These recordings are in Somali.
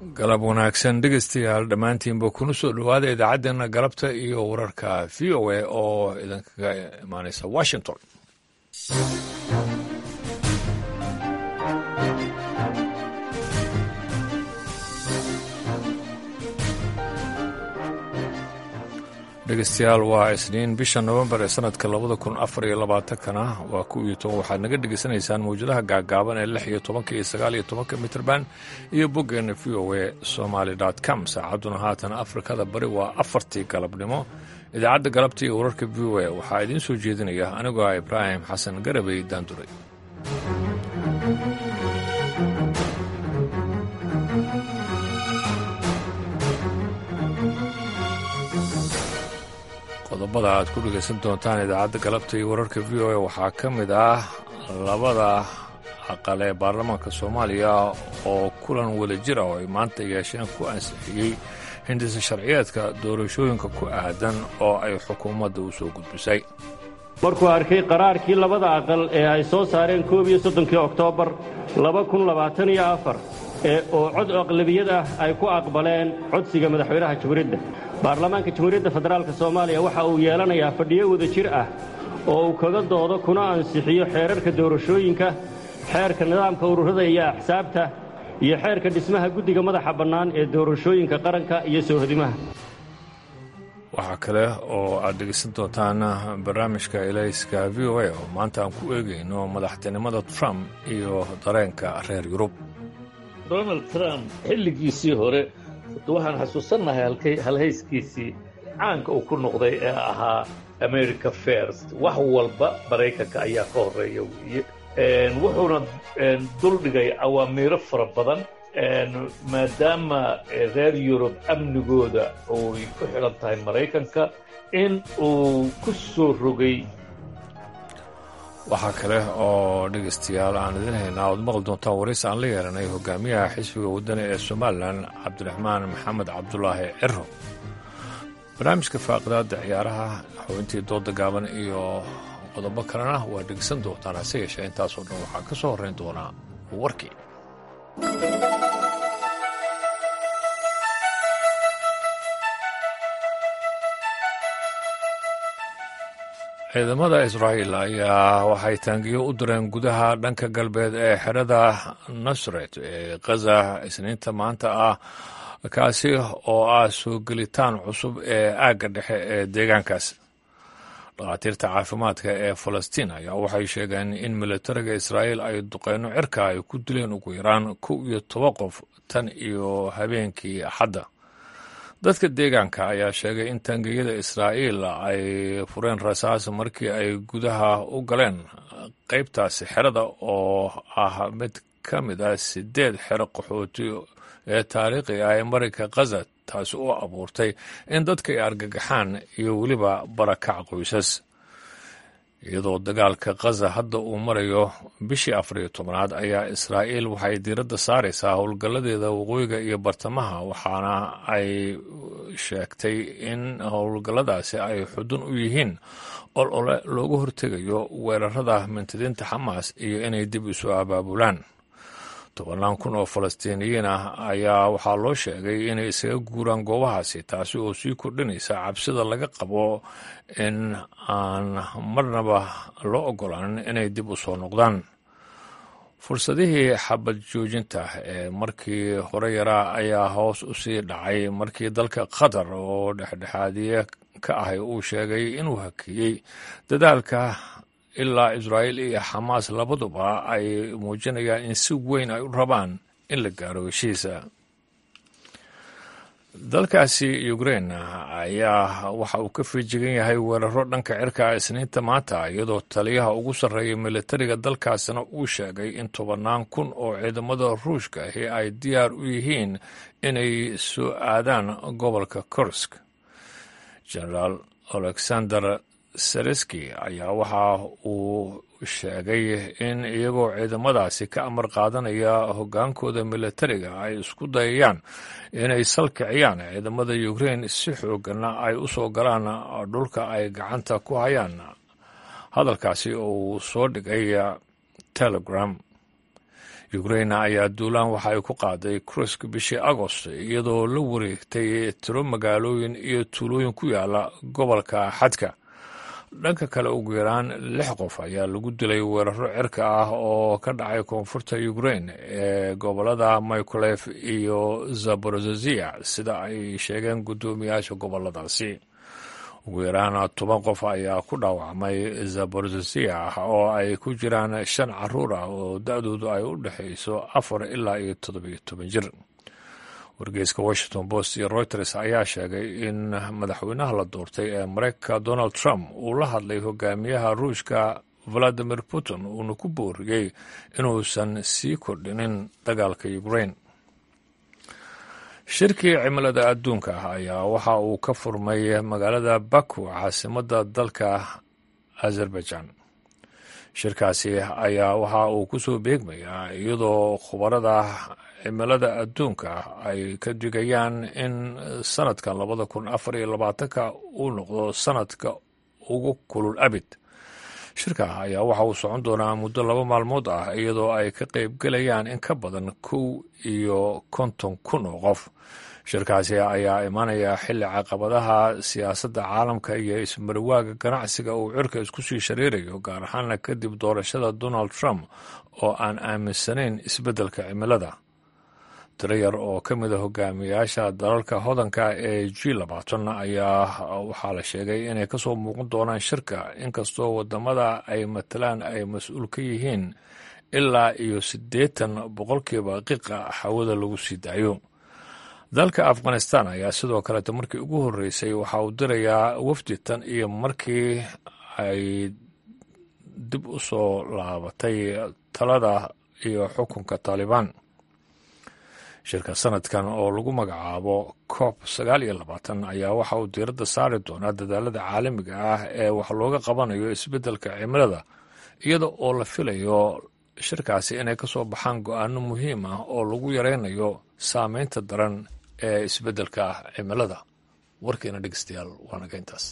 galab wanaagsan dhegeystayaal dhammaantiinba kuna soo dhowaada idaacaddeenna galabta iyo wararka v o a oo idinkaga imaaneysa washington dhegeystayaal waa isniin bisha nowembar ee sanadka labada kun afar iyo labaatankana waa ku iyo toban waxaad naga dhegeysanaysaan mawjadaha gaagaaban ee lix iyo tobanka iyo sagaal iyo tobanka mitrband iyo boggeena v o a somaly com saacadduna haatan afrikada bari waa afartii galabnimo idaacadda galabta iyo wararka v o a waxaa idiin soo jeedinaya anigoo ah ibraahim xasan garabey daanduray qodobada aad ku dhegaysan doontaan idaacadda galabta iyo wararka v o a waxaa ka mid ah labada aqal ee baarlamaanka soomaaliya oo kulan wadajir ah oo ay maanta yeesheen ku ansixiyey hindisa sharciyeedka doorashooyinka ku aadan oo ay xukuumadda u soo gudbisay markuu arkay qaraarkii labada aqal ee ay soo saareen koob iyo soddonkii oktoobar laba kun labaatan iyo afar ee oo cod aqlabiyad ah ay ku aqbaleen codsiga madaxweynaha jamhuuriyadda baarlamaanka jamhuuriyadda federaalk soomaaliya waxa uu yeelanayaa fadhiyo wadajir ah oo uu kaga doodo kuna ansixiyo xeerarka doorashooyinka xeerka nidaamka ururada iyo axsaabta iyo xeerka dhismaha guddiga madaxa bannaan ee doorashooyinka qaranka iyo soohodimaha waxaa kale oo aad dhegeysan doontaan barnaamijka elayska v o a oo maanta aan ku eegayno madaxtinimada trump iyo dareenka reer yurub donald trump xilligiisii hore waxaan xasuusannahay halhayskiisii caanka uu ku noqday ee ahaa america first wax walba maraykanka ayaa ka horreeya weeye wuxuuna duldhigay awaamiiro fara badan maadaama reer yurub amnigooda oy ku xidhan tahay maraykanka in uu ku soo rogay waxaa kale oo dhegaystayaal aan idin haynaa ood maqli doontaan waraysi aan la yeelanay hogaamiyaha xisbiga waddani ee somalilan cabdiraxmaan maxamed cabdulaahi ciro barnaamijka faaqidaadda ciyaaraha xubintii dooda gaaban iyo qodobo kalena waa dhegeysan doontaan hase yeeshee intaasoo dhan waxaa ka soo horrayn doonaa warkii ciidamada israa'iil ayaa waxay taangiyo u direen gudaha dhanka galbeed ee xerada nasret ee khaza isniinta maanta ah kaasi oo ah soo gelitaan cusub ee aagga dhexe ee deegaankaas dhakhaatiirta caafimaadka ee falastiin ayaa waxay sheegeen in militariga israa'iil ay duqeyno cirka ay ku dileen ugu yaraan kow iyo toba qof tan iyo habeenkii axadda dadka deegaanka ayaa sheegay in taangiyada israa'iil ay fureen rasaas markii ay gudaha u galeen qaybtaasi xerada oo ah mid ka mid ah sideed xero qaxooti ee taariikhi ah ee marinka khaza taasi oo abuurtay in dadka ay argagaxaan iyo weliba barakac qoysas iyadoo dagaalka khaza hadda uu marayo bishii afar iyo tobnaad ayaa israa'iil waxay diiradda saaraysaa howlgalladeeda waqooyiga iyo bartamaha waxaana ay sheegtay in howlgalladaasi ay xudun u yihiin ol ole looga hortegayo weerarada mintidiinta xamaas iyo inay dib isu abaabulaan tobannaan kun oo falastiiniyiin ah ayaa waxaa loo sheegay inay isaga guuraan goobahaasi taasi oo sii kordhinaysa cabsida laga qabo in aan marnaba loo ogolaanin inay dib u soo noqdaan fursadihii xabad joojinta ee markii hore yaraa ayaa hoos u sii dhacay markii dalka qatar oo dhexdhexaadiye ka ahay uu sheegay inuu hakeeyey dadaalka ilaa israa'iil iyo xamaas labaduba ay muujinayaan in si weyn ay u rabaan in la gaaro heshiisa dalkaasi ukrain ayaa waxa uu ka feejigan yahay weeraro dhanka cirka isniinta maanta iyadoo taliyaha ugu sarreeya militariga dalkaasina uu sheegay in tobannaan kun oo ciidamada ruushka ahi ay diyaar u yihiin inay soo aadaan gobolka kursk generaal alexander sereski ayaa waxa uu sheegay in iyagoo ciidamadaasi ka amar qaadanaya hoggaankooda militariga ay isku dayayaan inay salkiciyaan ciidamada ukrain si xooggana ay u soo galaan dhulka ay gacanta ku hayaan hadalkaasi oo uu soo dhigay telegram ukrain ayaa duulaan waxa ay ku qaaday krusk bishii agost iyadoo la wareegtay tiro magaalooyin iyo tuulooyin ku yaala gobolka xadka dhanka kale ugu yaraan lix qof ayaa lagu dilay weeraro cirka ah oo ka dhacay koonfurta ukrain ee gobolada mykolef iyo zaborozezia sida ay sheegeen guddoomiyaasha goboladaasi ugu yaraan toban qof ayaa ku dhaawacmay zaborozezia oo ay ku jiraan shan caruur ah oo da-doodu ay u dhexayso afar ilaa iyo toddobiyo toban jir wargeyska washington post iyo reuters ayaa sheegay in madaxweynaha la doortay ee mareykanka donald trump uu la hadlay hogaamiyaha ruushka valadimir putin uuna ku booriyey inuusan sii kordhinin dagaalka ukrain shirkii cimilada adduunka ayaa waxa uu ka furmay magaalada baku caasimadda dalka azerbaijan shirkaasi ayaa waxa uu ku soo beegmayaa iyadoo khubarada cimilada adduunka ay ka digayaan in sanadkan labada kun afar iyo labaatanka uu noqdo sanadka ugu kulul abid shirka ayaa waxa uu socon doonaa muddo laba maalmood ah iyadoo ay ka qaybgelayaan in ka badan kow iyo konton kun oo qof shirkaasi ayaa imaanaya xilli caqabadaha siyaasadda caalamka iyo ismarwaaga ganacsiga uu cirka isku sii shareerayo gaar ahaana kadib doorashada donald trump oo aan aaminsanayn isbeddelka cimilada tiro yar oo ka mid a hogaamiyaasha dalalka hodanka ee g labaatan ayaa waxaa la sheegay inay kasoo muuqan doonaan shirka inkastoo wadamada ay matalaan ay mas-uul ka yihiin ilaa iyo siddeetan boqolkiiba qiqa hawada lagu sii daayo dalka afghanistan ayaa sidoo kaleeta markii ugu horreysay waxa uu dirayaa wafdi tan iyo markii ay dib u soo laabatay talada iyo xukunka taalibaan shirka sanadkan oo lagu magacaabo coob sagaal iyo labaatan ayaa waxa uu diiradda saari doonaa dadaalada caalamiga ah ee wax looga qabanayo isbeddelka cimilada iyada oo la filayo shirkaasi inay ka soo baxaan go-aano muhiim ah oo lagu yaraynayo saameynta daran ee isbeddelka cimilada warkeena dhegeystayaal waa naga intaas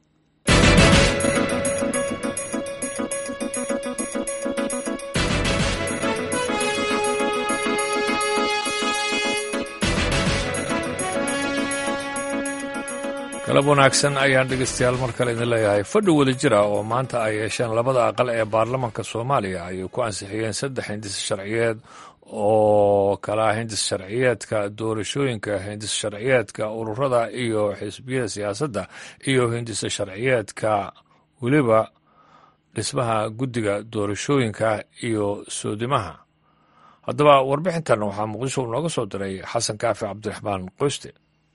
galab wanaagsan ayaan dhegeystayaal mar kale idin leeyahay fadhi wada jira oo maanta ay yeesheen labada aqal ee baarlamanka soomaaliya ayay ku ansixiyeen saddex hindis sharciyeed oo kala hindis sharciyeedka doorashooyinka hindis sharciyeedka ururada iyo xisbiyada siyaasadda iyo hindis sharciyeedka weliba dhismaha guddiga doorashooyinka iyo soodimaha haddaba warbixintan waxaa muqdisho nooga soo diray xasan kaafi cabdiraxmaan qoyste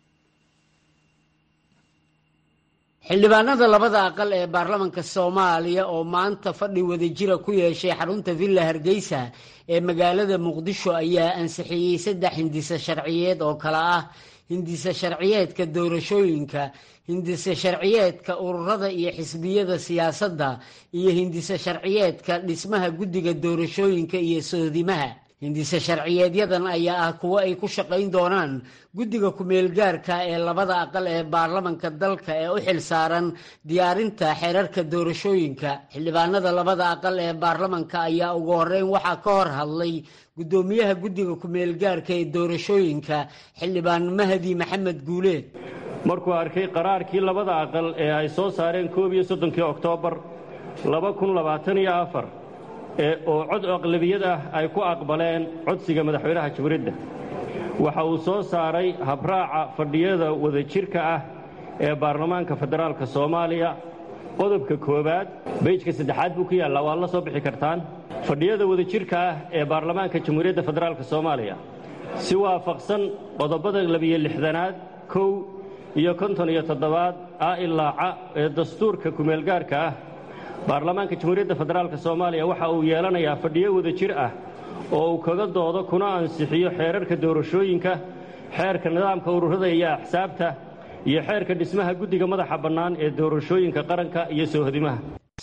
xildhibaanada labada aqal ee baarlamanka soomaaliya oo maanta fadhi wadajira ku yeeshay xarunta villa hargeysa ee magaalada muqdisho ayaa ansixiyey saddex hindise sharciyeed oo kale ah hindise sharciyeedka doorashooyinka hindise sharciyeedka ururada iyo xisbiyada siyaasadda iyo hindise sharciyeedka dhismaha guddiga doorashooyinka iyo soodimaha hindise sharciyeedyadan ayaa ah kuwo ay ku shaqayn doonaan guddiga ku-meelgaarka ee labada aqal ee baarlamanka dalka ee u xil saaran diyaarinta xeerarka doorashooyinka xildhibaanada labada aqal ee baarlamanka ayaa ugu horeyn waxaa ka hor hadlay guddoomiyaha guddiga ku-meelgaarka ee doorashooyinka xildhibaan mahdi maxamed guuleed markuu arkay qaraarkii labada aqal ee ay soo saareen koob iyo soddonkii oktoobar laba kun labaatan iyo afar ee oo cod aqlabiyad ah ay ku aqbaleen codsiga madaxweynaha jumhuuriyadda waxa uu soo saaray habraaca fadhiyada wadajirka ah ee baarlamaanka federaalka soomaaliya qodobka koowaad beyjka saddexaad buu ku yaallaa waad la soo bixi kartaan fadhiyada wadajirka ah ee baarlamaanka jamhuuriyadda federaalka soomaaliya si waafaqsan qodobada labiyo lixdanaad kow iyo konton iyo toddobaad a ilaaca ee dastuurka kumeelgaarka ah baarlamaanka jamhuuriyadda federaalka soomaaliya waxa uu yeelanayaa fadhiyo wadajir ah oo uu kaga doodo kuna ansixiyo xeerarka doorashooyinka xeerka nidaamka ururada iyo axsaabta iyo xeerka dhismaha guddiga madaxa bannaan ee doorashooyinka qaranka iyo soohodimaha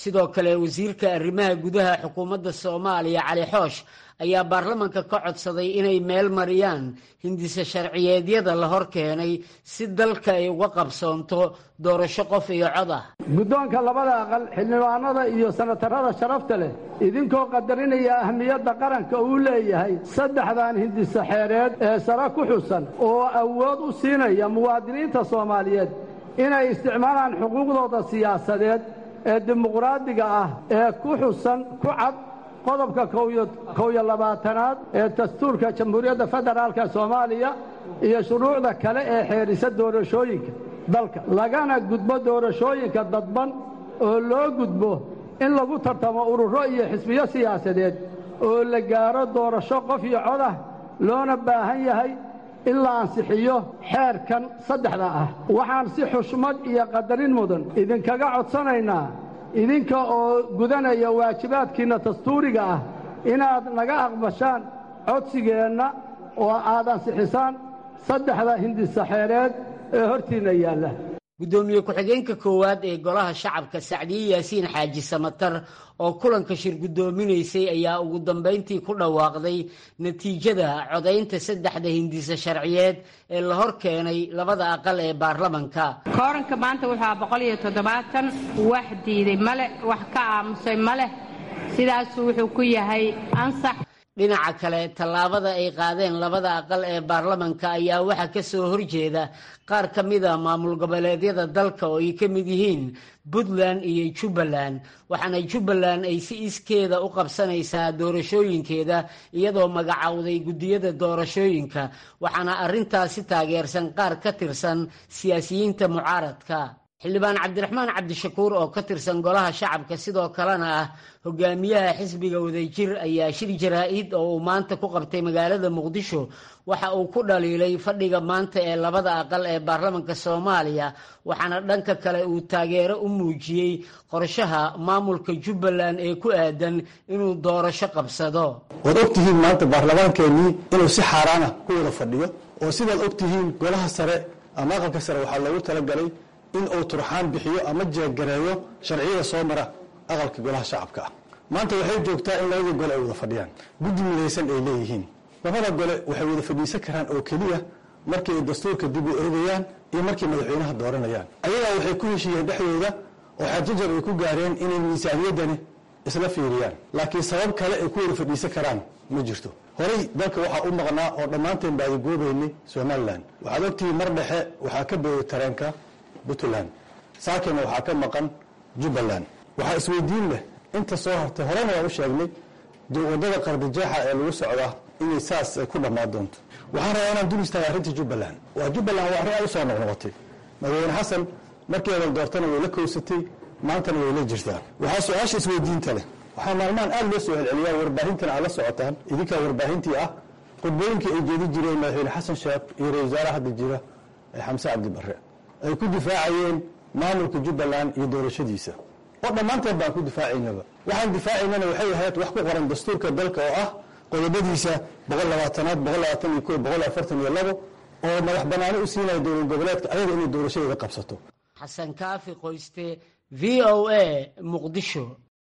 sidoo kale wasiirka arrimaha gudaha xukuumadda soomaaliya cali xoosh ayaa baarlamanka ka codsaday inay meel mariyaan hindise sharciyeedyada la hor keenay si dalka ay uga qabsoonto doorasho qof iyo cod ah guddoonka labada aqal xildhibaanada iyo sanatarada sharafta leh idinkoo qadarinaya ahmiyadda qaranka uu leeyahay saddexdan hindise xeereed ee sare ku xusan oo awood u siinaya muwaadiniinta soomaaliyeed inay isticmaalaan xuquuqdooda siyaasadeed ee dimuqraadiga ah ee ku xusan ku cad qodobka kow iyo labaatanaad ee dastuurka jamhuuriyadda federaalka soomaaliya iyo shuruucda kale ee xeerisa doorashooyinka dalka lagana gudbo doorashooyinka dadban oo loo gudbo in lagu tartamo ururo iyo xisbiyo siyaasadeed oo la gaaro doorasho qof iyo cod ah loona baahan yahay in la ansixiyo xeerkan saddexda ah waxaan si xushmad iyo qadarin mudan idinkaga codsanaynaa idinka oo gudanaya waajibaadkiinna dastuuriga ah inaad naga aqbashaan codsigeenna oo aad ansixisaan saddexda hindisaxeereed ee hortiinna yaalla guddoomiye ku-xigeenka koowaad ee golaha shacabka sacdiye yaasiin xaaji samatar oo kulanka shir guddoominaysay ayaa ugu dambayntii ku dhawaaqday natiijada codaynta saddexda hindise sharciyeed ee la hor keenay labada aqal ee baarlamanka kooranka maanta wuxuu boqol iyo toddobaatan wax diiday male wax ka aamusay maleh sidaasuu wuxuu ku yahay ansax dhinaca kale tallaabada ay qaadeen labada aqal ee baarlamanka ayaa waxaa ka soo horjeeda qaar ka mid a maamul goboleedyada dalka oo ay ka mid yihiin puntland iyo jubbaland waxaana jubbaland ay si iskeeda u qabsanaysaa doorashooyinkeeda iyadoo magacowday guddiyada doorashooyinka waxaana arrintaasi taageersan qaar ka tirsan siyaasiyiinta mucaaradka xildhibaan cabdiraxmaan cabdishakuur oo ka tirsan golaha shacabka sidoo kalena ah hogaamiyaha xisbiga wadajir ayaa shir jaraa-id oo uu maanta ku qabtay magaalada muqdisho waxa uu ku dhaliilay fadhiga maanta ee labada aqal ee baarlamanka soomaaliya waxaana dhanka kale uu taageero u muujiyey qorshaha maamulka jubbaland ee ku aadan inuu doorasho qabsado waad ogtihiin maanta baarlamaankeenii inuu si xaaraana ku wada fadhiyo oo sidaad ogtihiin golaha sare ama aqalka sare waxaa loogu talagalay in uu turxaan bixiyo ama jeegareeyo sharciyada soo mara aqalka golaha shacabka ah maanta waxay joogtaa in labada gole ay wada fadhiyaan guddi midaysan ay leeyihiin labada gole waxay wada fadhiisan karaan oo keliya markii ay dastuurka dib u eegayaan iyo markay madaxweynaha dooranayaan ayagaa waxay ku heshiiyeen dhexdooda oo xajajar ay ku gaareen inay miisaaniyaddani isla fiiriyaan laakiin sabab kale ay ku wada fadhiisan karaan ma jirto horey dalka waxaa u maqnaa oo dhammaanteen baadagoobaynay somalilan waxaad ogtihiin mar dhexe waxaa ka booday tareenka puntland saakina waxaa ka maqan jubbaland waxaa isweydiin leh inta soo hartay horena waan u sheegnay wadada qardijeexa ee lagu socdaa inay saas ku dhammaan doonto waxaan rabaa inaan dul istaaga arrinta jubbaland waa jubbaland waa arrin aad u soo noqnoqotay madaxweyne xasan markii adan doortana way la kowsatay maantana way la jirtaa waxaa su-aasha isweydiinta leh waxaa maalmahan aad loo soo celceliyaa warbaahintana aad la socotaan idinkaa warbaahintii ah khudbooyinkii ay jeedi jireen madaxweyne xasan sheekh iyo ra-isul wasaare hadda jira xamse cabdi barre ay ku difaacayeen maamulka jubbaland iyo doorashadiisa oo dhammaanteen baan ku difaacaynaba waxaan difaacaynana waxay ahayd wax ku qoran dastuurka dalka oo ah qodobadiisa boqol labaatanaad boqol labaatan iyo ko boqol afartan iyo labo oo madax banaani u siinaya dowlad goboleedka ayaga inay doorashadeeda qabsato xasan kaafi qoyste v o a muqdisho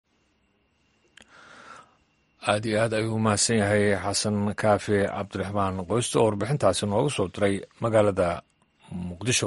aad iyo aad ayuu umahadsan yahay xasan kaafi cabdiraxmaan qoyste oo warbixintaasi nooga soo diray magaalada muqdisho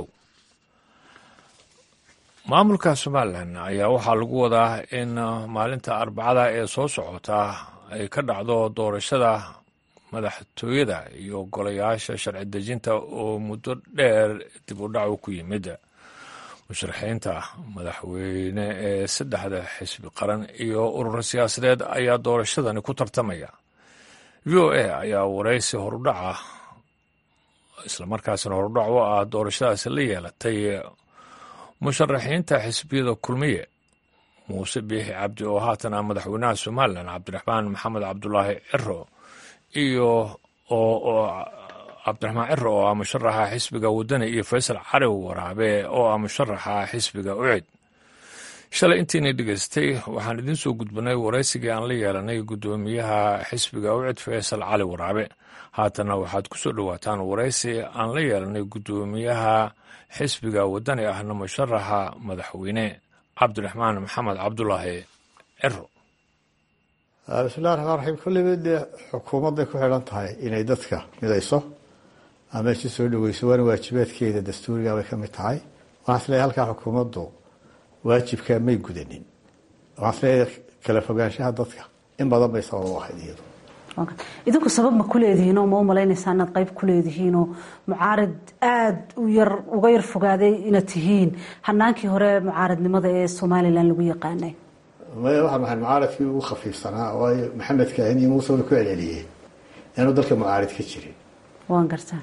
maamulka somalilan ayaa waxaa lagu wadaa in maalinta arbacada ee soo socota ay ka dhacdo doorashada madaxtooyada iyo golayaasha sharci dejinta oo muddo dheer dib u dhacu ku yimid musharaxiinta madaxweyne ee saddexda xisbi qaran iyo ururo siyaasadeed ayaa doorashadani ku tartamaya v o a ayaa waraysi horudhaca islamarkaasina horudhac u ah doorashadaasi la yeelatay musharaxiinta xisbiyada kulmiye muuse biixi cabdi oo haatan ah madaxweynaha somalilan cabdiraxmaan maxamed cabdulaahi ciro iyo oo cabdiraxmaan ciro oo ah musharaxa xisbiga wadani iyo faysal cali waraabe oo ah musharaxa xisbiga ucid shalay intiina dhegeystay waxaan idiin soo gudbanay waraysigii aan la yeelanay guddoomiyaha xisbiga ucid faysal cali waraabe haatanna waxaad ku soo dhowaataan waraysi aan la yeelanay guddoomiyaha xisbiga wadani ahna musharaxa madaxweyne cabdiraxmaan maxamed cabdulaahi ciro bismillahi raxmaan raxiim kulliba dee xukuumadday ku xidhan tahay inay dadka midayso ama isu soo dhaweyso waana waajibaadkeeda dastuuriga bay ka mid tahay waxaan isleeyahay halkaa xukuumaddu waajibkaa may gudanin waxaan isleeyahay kala fogaanshaha dadka in badan bay sabab u ahayd iyadu idinku sabab ma ku leedihiin oo ma u malaynaysaa inaad qayb ku leedihiinoo mucaarid aada u yar uga yar fogaaday inaad tihiin hanaankii hore mucaaridnimada ee somalilan lagu yaqaanay maya waxaan ahay mucaaradkii ugu khafiifsanaa waayo maxamed kaahin iyo muuse way ku celceliyeen inaanu dalka mucaarid ka jirin waan gartaa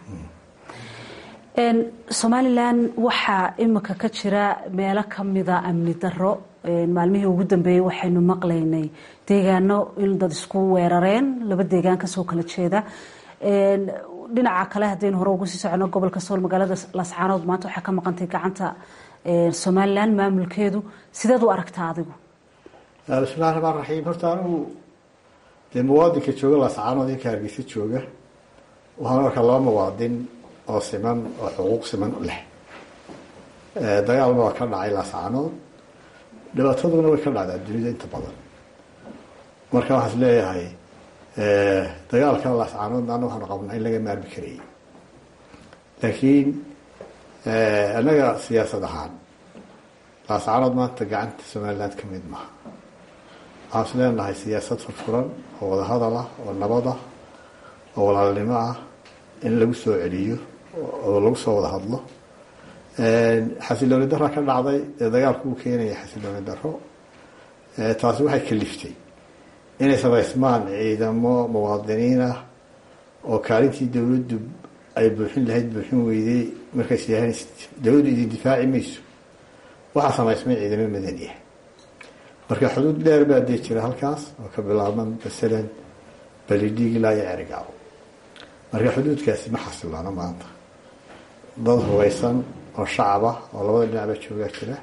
somalilan waxaa imika ka jira meelo kamida amni daro maalmihii ugu dambeeyey waxaynu maqlaynay deegaano in dad isku weerareen laba deegaan kasoo kala jeeda dhinaca kale haddaynu hore ugu sii socono gobolka sool magaalada lascaanood maanta waxaa ka maqantay gacanta somalilan maamulkeedu sideed u aragtaa adigu bismillahi raxmaan raxiim horta anigu dee muwaadinka jooga lascaanood inka hargeysa jooga waxaan arkaa laba muwaadin oo siman oo xuquuq siman leh dagaalna waa ka dhacay lascaanood dhibaataduna way ka dhacdaa dunida inta badan marka waxaan is leeyahay dagaalka lascaanood ana waxaanu qabnaa in laga maarmi karayay laakiin annaga siyaasad ahaan lascaanood maanta gacanta somaliland ka mid maha waxaan is leenahay siyaasad furfuran oo wadahadal ah oo nabad ah oo walaalnimo ah in lagu soo celiyo oo lagu soo wada hadlo xasilooni dara ka dhacday ee dagaalku uu keenaya xasilooni daro taasi waxay kaliftay inay samaysmaan ciidamo muwaadiniin ah oo kaalintii dowladdu ay buuxin lahayd buuxin weyday markays yahan dowladdu idin difaaci mayso waxaa samaysmay ciidamo madani ah marka xuduud dheer baa dee jira halkaas oo ka bilaabma masalan balidhiig ilaa iyo cerigaaw marka xuduudkaasi ma xasilaano maanta dad hubeysan oo shacab ah oo labada dhinacba joogaa jira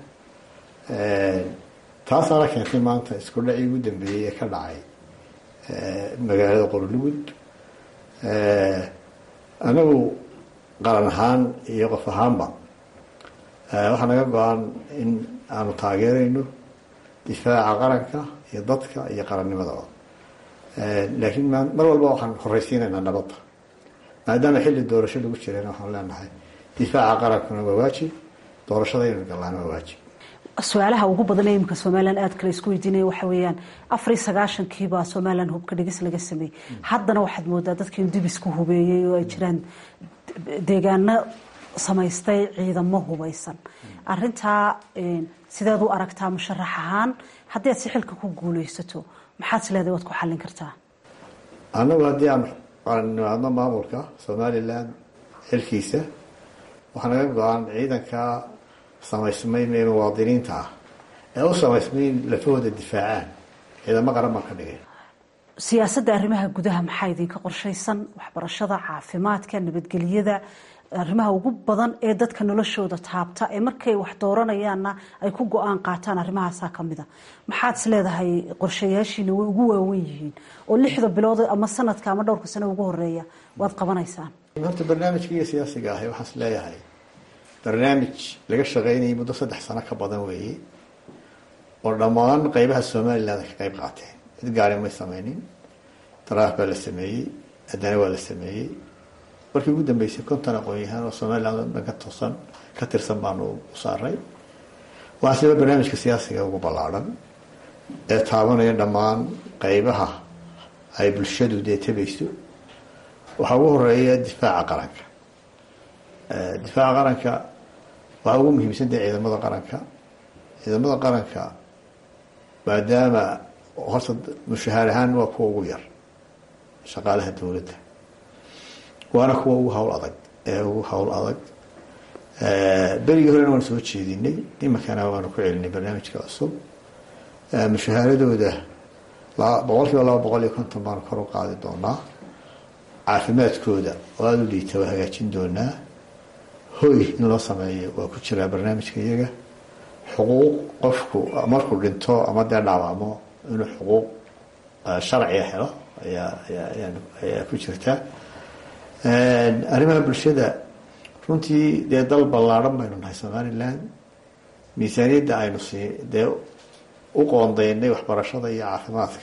taasaana keentay maanta isku dhacii ugu dambeeyey ee ka dhacay magaalada qorlugud anagu qaran ahaan iyo qof ahaanba waxaa naga go-an in aanu taageerayno difaaca qaranka iyo dadka iyo qarannimadaba laakiin mar walba waxaan horeysiinaynaa nabadda maadaama xilli doorasho lagu jirana waxaan leenahay difaaca qarankuna waa waajib doorashada inuu gallaana waa waajib su-aalaha ugu badan ee imika somalilan aad kale isku weydiinaya waxa weeyaan afar iyo sagaashankiibaa somalilan hubka dhigis laga sameeyey haddana waxaad moodaa dadkii dib isku hubeeyey oo ay jiraan deegaano samaystay ciidamo hubeysan arintaa sideed u aragtaa musharax ahaan haddii aad si xilka ku guuleysato maxaad is leedahay waad ku xallin kartaa annagu haddii aan nimaadno maamulka somalilan xilkiisa waxaa naga go-an ciidanka samaysmay ee muwaadiniinta ah ee u samaysmay in lafahooda difaacaan ciidamo qaran baan ka dhigay siyaasadda arrimaha gudaha maxaa idinka qorshaysan waxbarashada caafimaadka nabadgelyada arrimaha ugu badan ee dadka noloshooda taabta ee markay wax dooranayaanna ay ku go-aan qaataan arrimahaasaa ka mida maxaad is leedahay qorshayaashiina way ugu waawen yihiin oo lixda bilood ama sanadka ama dhowrka sano ugu horeeya waad qabanaysaan horta barnaamijkaiyo siyaasiga ahi waxaan is leeyahay barnaamij laga shaqeynayay muddo saddex sano ka badan weeye oo dhammaan qeybaha somaliland ka qeyb qaateen cid gaari may sameynin daraaf baa la sameeyey adana waa la sameeyey markii ugu dambeysay konton aqoon-yahaan oo somaliland dhan ka toosan ka tirsan baanu u saaray waxaa siba barnaamijka siyaasiga ugu ballaadhan ee taabanaya dhammaan qeybaha ay bulshadu dee tabayso waxaa ugu horeeya difaaca qaranka difaaca qaranka waxaa ugu muhiimsan dee ciidamada qaranka ciidamada qaranka maadaama horta mushahaar ahaan waa kuwa ugu yar shaqaalaha dowladda waana kuwa ugu hawl adag ee ugu hawl adag berigii horena waan soo jeedinay iminkana waanu ku celinay barnaamijka cusub mushahaaradooda boqol kiiba laba boqol iyo konton baanu kor u qaadi doonaa caafimaadkooda oo aada u liita waa hagaajin doonaa hoy in loo sameeyo waa ku jiraa barnaamijka iyaga xuquuq qofku markuu dhinto ama dee dhaawacmo inuu xuquuq sharciga helo ayaa ayaa ayaa ku jirta arrimaha bulshada runtii dee dal ballaadhan baynu nahay somaliland miisaaniyadda aynu sii dee u qoondaynay waxbarashada iyo caafimaadka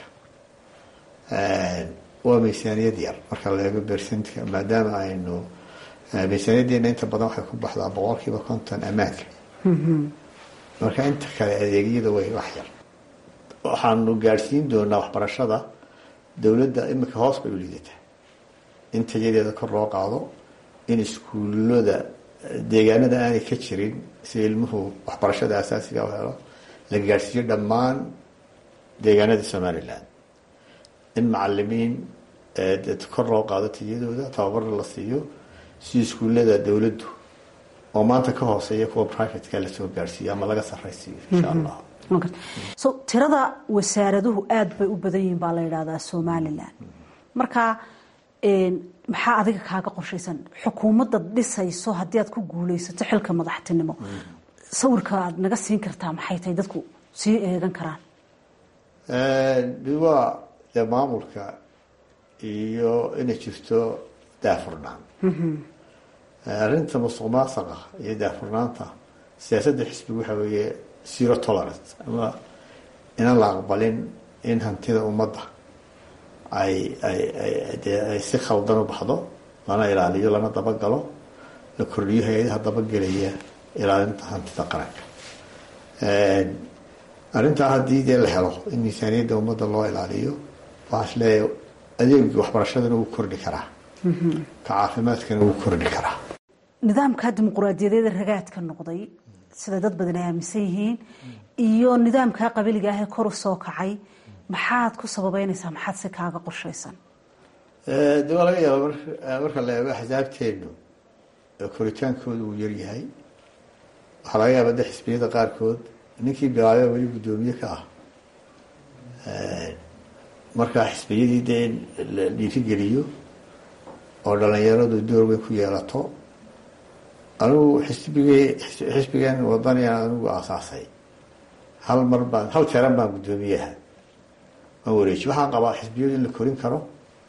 waa miisaaniyad yar marka la eego bersentka maadaama aynu miisaaniyaddeena inta badan waxay ku baxdaa boqol kiiba konton ammaanka marka inta kale adeegyada way wax yar waxaanu gaadhsiin doonaa waxbarashada dowladda imika hoos bay u liidataa in tayadeeda kor loo qaado in iskuullada deegaanada aanay ka jirin si ilmuhu waxbarashada asaasiga u helo la gaadhsiiyo dhammaan deegaanada somalilan in macalimiin kor loo qaado tayadooda tababarna la siiyo si iskuullada dowladdu oo maanta ka hooseeya kuwa privateka lasoo gaadhsiiyo ama laga sarraysiiyo insha allah so tirada wasaaraduhu aada bay u badan yihiin baa la yidhahdaa somalilan marka maxaa adiga kaaga qorshaysan xukuumadda dhisayso haddii aad ku guuleysato xilka madaxtinimo sawirka aad naga siin kartaa maxay tahay dadku sii eegan karaan waa dee maamulka iyo inay jirto daafurnaan arrinta musuq maasaqa iyo daafurnaanta siyaasadda xisbiga waxaa weeye zero tolerance ama inaan la aqbalin in hantida ummadda ay ay ay dee ay si khaldan u baxdo lana ilaaliyo lana dabagalo la kordhiyo hay-adaha dabagelaya ilaalinta hantida qaranka arrintaa haddii dee la helo in miisaaniyadda ummadda loo ilaaliyo waxaa is leeyahay adeegii waxbarashadana wuu kordhi karaa ka caafimaadkana wuu kordhi karaa nidaamka dimuquraadiyadeeda ragaadka noqday sida dad badan ay aaminsan yihiin iyo nidaamka qabiliga ah ee kor u soo kacay maxaad ku sababeynaysaa maxaad si kaaga qorshaysan de waa laga yaaba marka la eego axsaabteenu koritaankooda uu yaryahay waxaa laga yaaba de xisbiyada qaarkood ninkii bilaabee weli guddoomiye ka ah markaa xisbiyadii dee in la dhiirigeliyo oo dhalinyaradu door weyn ku yeelato anigu xisbigii xisbigan wadanigan anigu aasaasay hal mar baan hal jeeran baan guddoomiyaha waan wareeji waxaan qabaa xisbiyadu in la korin karo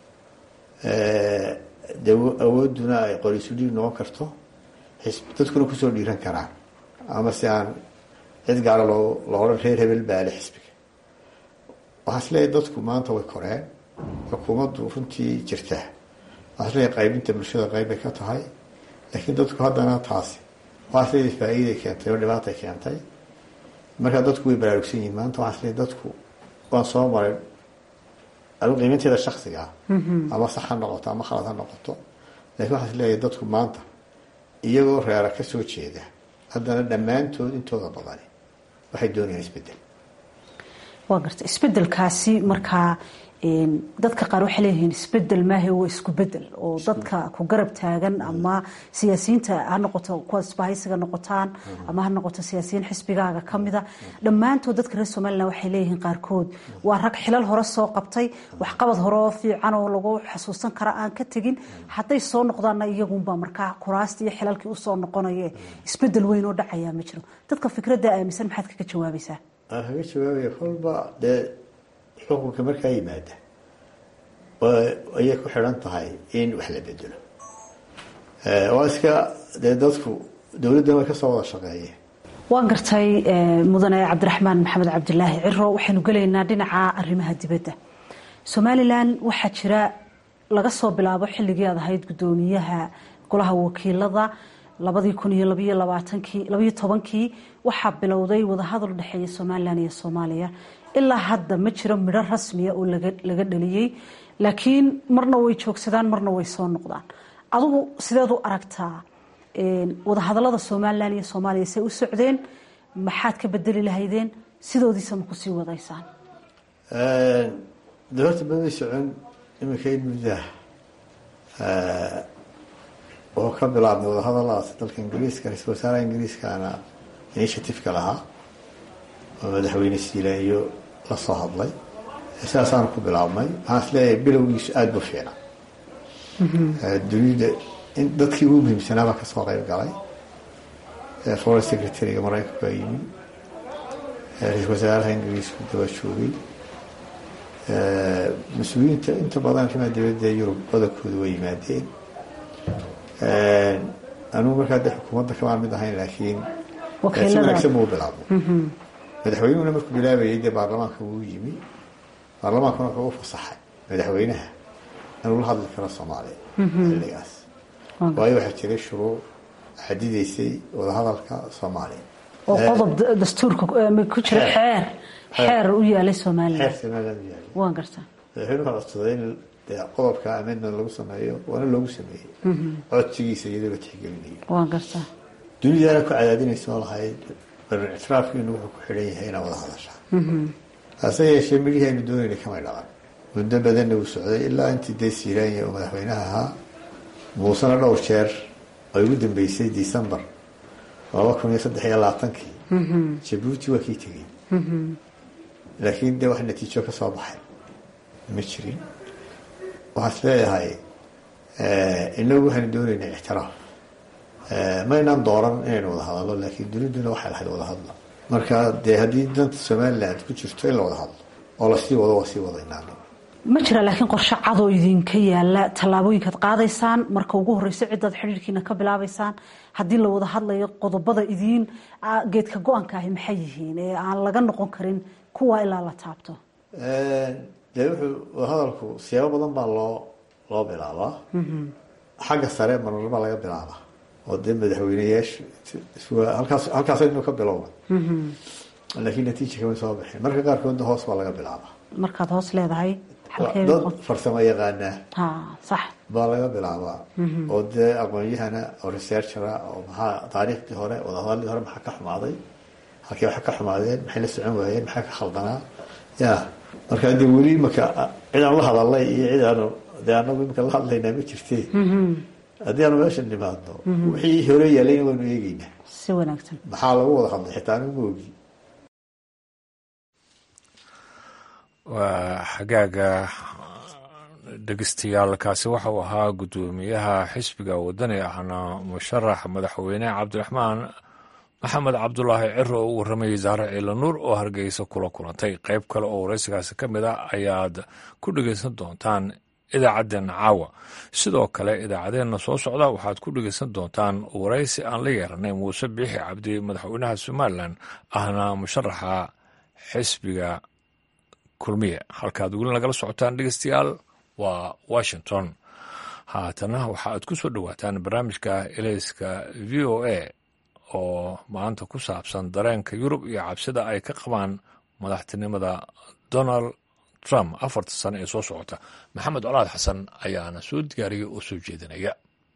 de awooduna ay qorisudhiig noqon karto dadkuna kusoo dhiiran karaan ama si aan cid gaara loo loo odhan reer hebel baale xisbiga waxaa is leeyahay dadku maanta way koreen xukuumaddu runtii jirtaa waxaa is leeyahay qaybinta bulshada qayb bay ka tahay laakiin dadku haddana taasi waxaa is leeyahay faa'iiday keentay oo dhibaatay keentay markaa dadku way baraarugsan yihiin maanta waxaa is leeyahay dadku waan soo maray anigu qiiminteeda shaksiga ah ama sax ha noqoto ama khalad ha noqoto laakiin waxaa is leeyahay dadku maanta iyagoo reera ka soo jeeda haddana dhammaantood intooda badani waxay doonayaan isbedel waa garta isbedelkaasi markaa dadka qaar waxay leeyihiin isbedel maahe waa isku bedel oo dadka ku garab taagan ama siyaasiyiinta ha noqoto kuwa isbahaysiga noqotaan ama ha noqoto siyaasiyiin xisbigaaga kamida dhammaantood dadka reer somalilan waxay leeyihiin qaarkood waa rag xilal hore soo qabtay waxqabad hore oo fiican oo lagu xasuusan kara aan ka tegin hadday soo noqdaanna iyagunba markaa kuraastii iyo xilalkii usoo noqonaye isbedel weyn oo dhacayaa ma jiro dadka fikradda aaminsan maxaad kaga jawaabaysaa aan kaga jawaabaya kolba dee xukunka markaa yimaada ayay ku xidhan tahay in wax la bedelo waa iska dee dadku dowladdan way kasoo wada shaqeeyeen waan gartay mudane cabdiraxmaan maxamed cabdilaahi ciro waxaynu gelaynaa dhinaca arrimaha dibadda somalilan waxaa jira laga soo bilaabo xilligii aad ahayd guddoomiyaha golaha wakiilada labadii kun iyo labayo labaatankii labayo tobankii waxaa bilowday wadahadal dhexeeya somalilan iyo soomaaliya ilaa hadda ma jiro midho rasmiya oo laga dhaliyey laakiin marna way joogsadaan marna way soo noqdaan adugu sideed u aragtaa wadahadalada somalilan iyo soomaaliya say u socdeen maxaad ka bedeli lahaydeen sidoodiisa ma kusii wadaysaan de horta mamay socon iminka in muddaah oo ka bilaabnay wadahadaladaas dalka ingiriiska ra-isul wasaaraha ingiriiskaana initiativeka lahaa oo madaxweyne siilaanyo la soo hadlay sidaasaanu ku bilaabnay waxaan is leeyahay bilowgiisu aada bu fiicna dunida in dadkii ugu muhiimsanaabaa kasoo qeyb galay foreign secretary-ga maraykanku baa yimi ra-isul wasaaraha ingiriisku daba joogay mas-uuliyiinta inta badan arrimaha dibadda yurub badankooda way yimaadeen anigu markaa de xukuumadda kamaan mid ahayn laakiin si wanaagsan buu bilaabo madaxweynuhuna markuu bilaabayay dee baarlamaanka wuu yimi baarlamaankuna wuxuu u fasaxay madaxweynaha inuu la hadli karo soomaaliya xilligaas waayo waxaa jiray shuruuc xadidaysay wadahadalka soomaaliya oo qodob dastuurka ku jira xeer xeer u yaalay somalilan xeer somaliland u yaalay waan gartaa madaxweynuhu wuxuu codsaday in dee qodobka amendment lagu sameeyo waana loogu sameeyey codsigiisa iyadoo la tixgelinayo waan gartaa dunidaana ku cadaadinaysa oo lahayd barin ictiraafkiinu wuxuu ku xidhan yahay inaa wada hadashaa hase yeeshee midhihii aynu doonayna kamay dhaqan muddo badanna uu socday ilaa intii dee siiraanya uu madaxweynaha ahaa muusena dhowr jeer ay ugu dambeysay december laba kun iyo saddex iyo labaatankii jabuuti waa kii tegey laakiin dee wax natiijo ka soo baxay ma jirin waxaan is leeyahay inagu waxaynu doonaynaa ictiraaf maynaan dooran inaynu wada hadallo laakiin duniduna waxay lahayd wada hadla marka dee haddii danta somaliland ku jirto in la wada hadlo oo lasii wado waa sii wadaynaa ma jira laakiin qorshe cadoo idinka yaala tallaabooyinkaad qaadaysaan marka ugu horeyso cidaad xidhiirkiina ka bilaabaysaan haddii la wada hadlayo qodobada idiin geedka go-aanka ahi maxay yihiin ee aan laga noqon karin kuwa ilaa la taabto dee wuxuu wadahadalku siyaabo badan baa loo loo bilaabaa xagga sare marar baa laga bilaabaa oo dee madaxweyneyaasha halkaas halkaasaynu ka bilowna laakiin natiija kama soo baxeen marka qaarkoodna hoos baa laga bilaabaa markaad hoos leedahay dad farsamo yaqaanaa sax baa laga bilaabaa oo dee aqoon-yahana oo researchera oo maxaa taariikhdii hore wadahadalladii hore maxaa ka xumaaday halkii waxa ka xumaadeen maxay la socon waayeen maxaa ka khaldanaa ya marka dee weli imaka cid aan la hadalnay iyo cid aanu dee anagu imika la hadlaynaa ma jirte haddii aanu meesha nimaadno wixii hore yaalayna waynu eegeynaa si wanaagsan maxaa lagu wada hadlay xitaa anigu ma ogi waa xagaaga dhegeystayaal kaasi waxa uu ahaa guddoomiyaha xisbiga wadani ahna musharax madaxweyne cabdiraxmaan maxamed cabdulaahi ciro oo u warramayay zaare ciilanuur oo hargeysa kula kulantay qayb kale oo waraysigaasi ka mid a ayaad ku dhegeysan doontaan idaacaddeenna caawa sidoo kale idaacaddeenna soo socda waxaad ku dhegeysan doontaan waraysi aan la yeeranay muuse biixi cabdi madaxweynaha somalilan ahna musharaxa xisbiga kulmiye halkaad weli nagala socotaan dhegeystayaal waa washington haatana waxa aad ku soo dhowaataan barnaamijka eleyska v o a oo maanta ku saabsan dareenka yurub iyo cabsida ay ka qabaan madaxtinimada donald trump afarta sano ee soo socota maxamed colaad xasan ayaana soo diyaariyay oo soo jeedinaya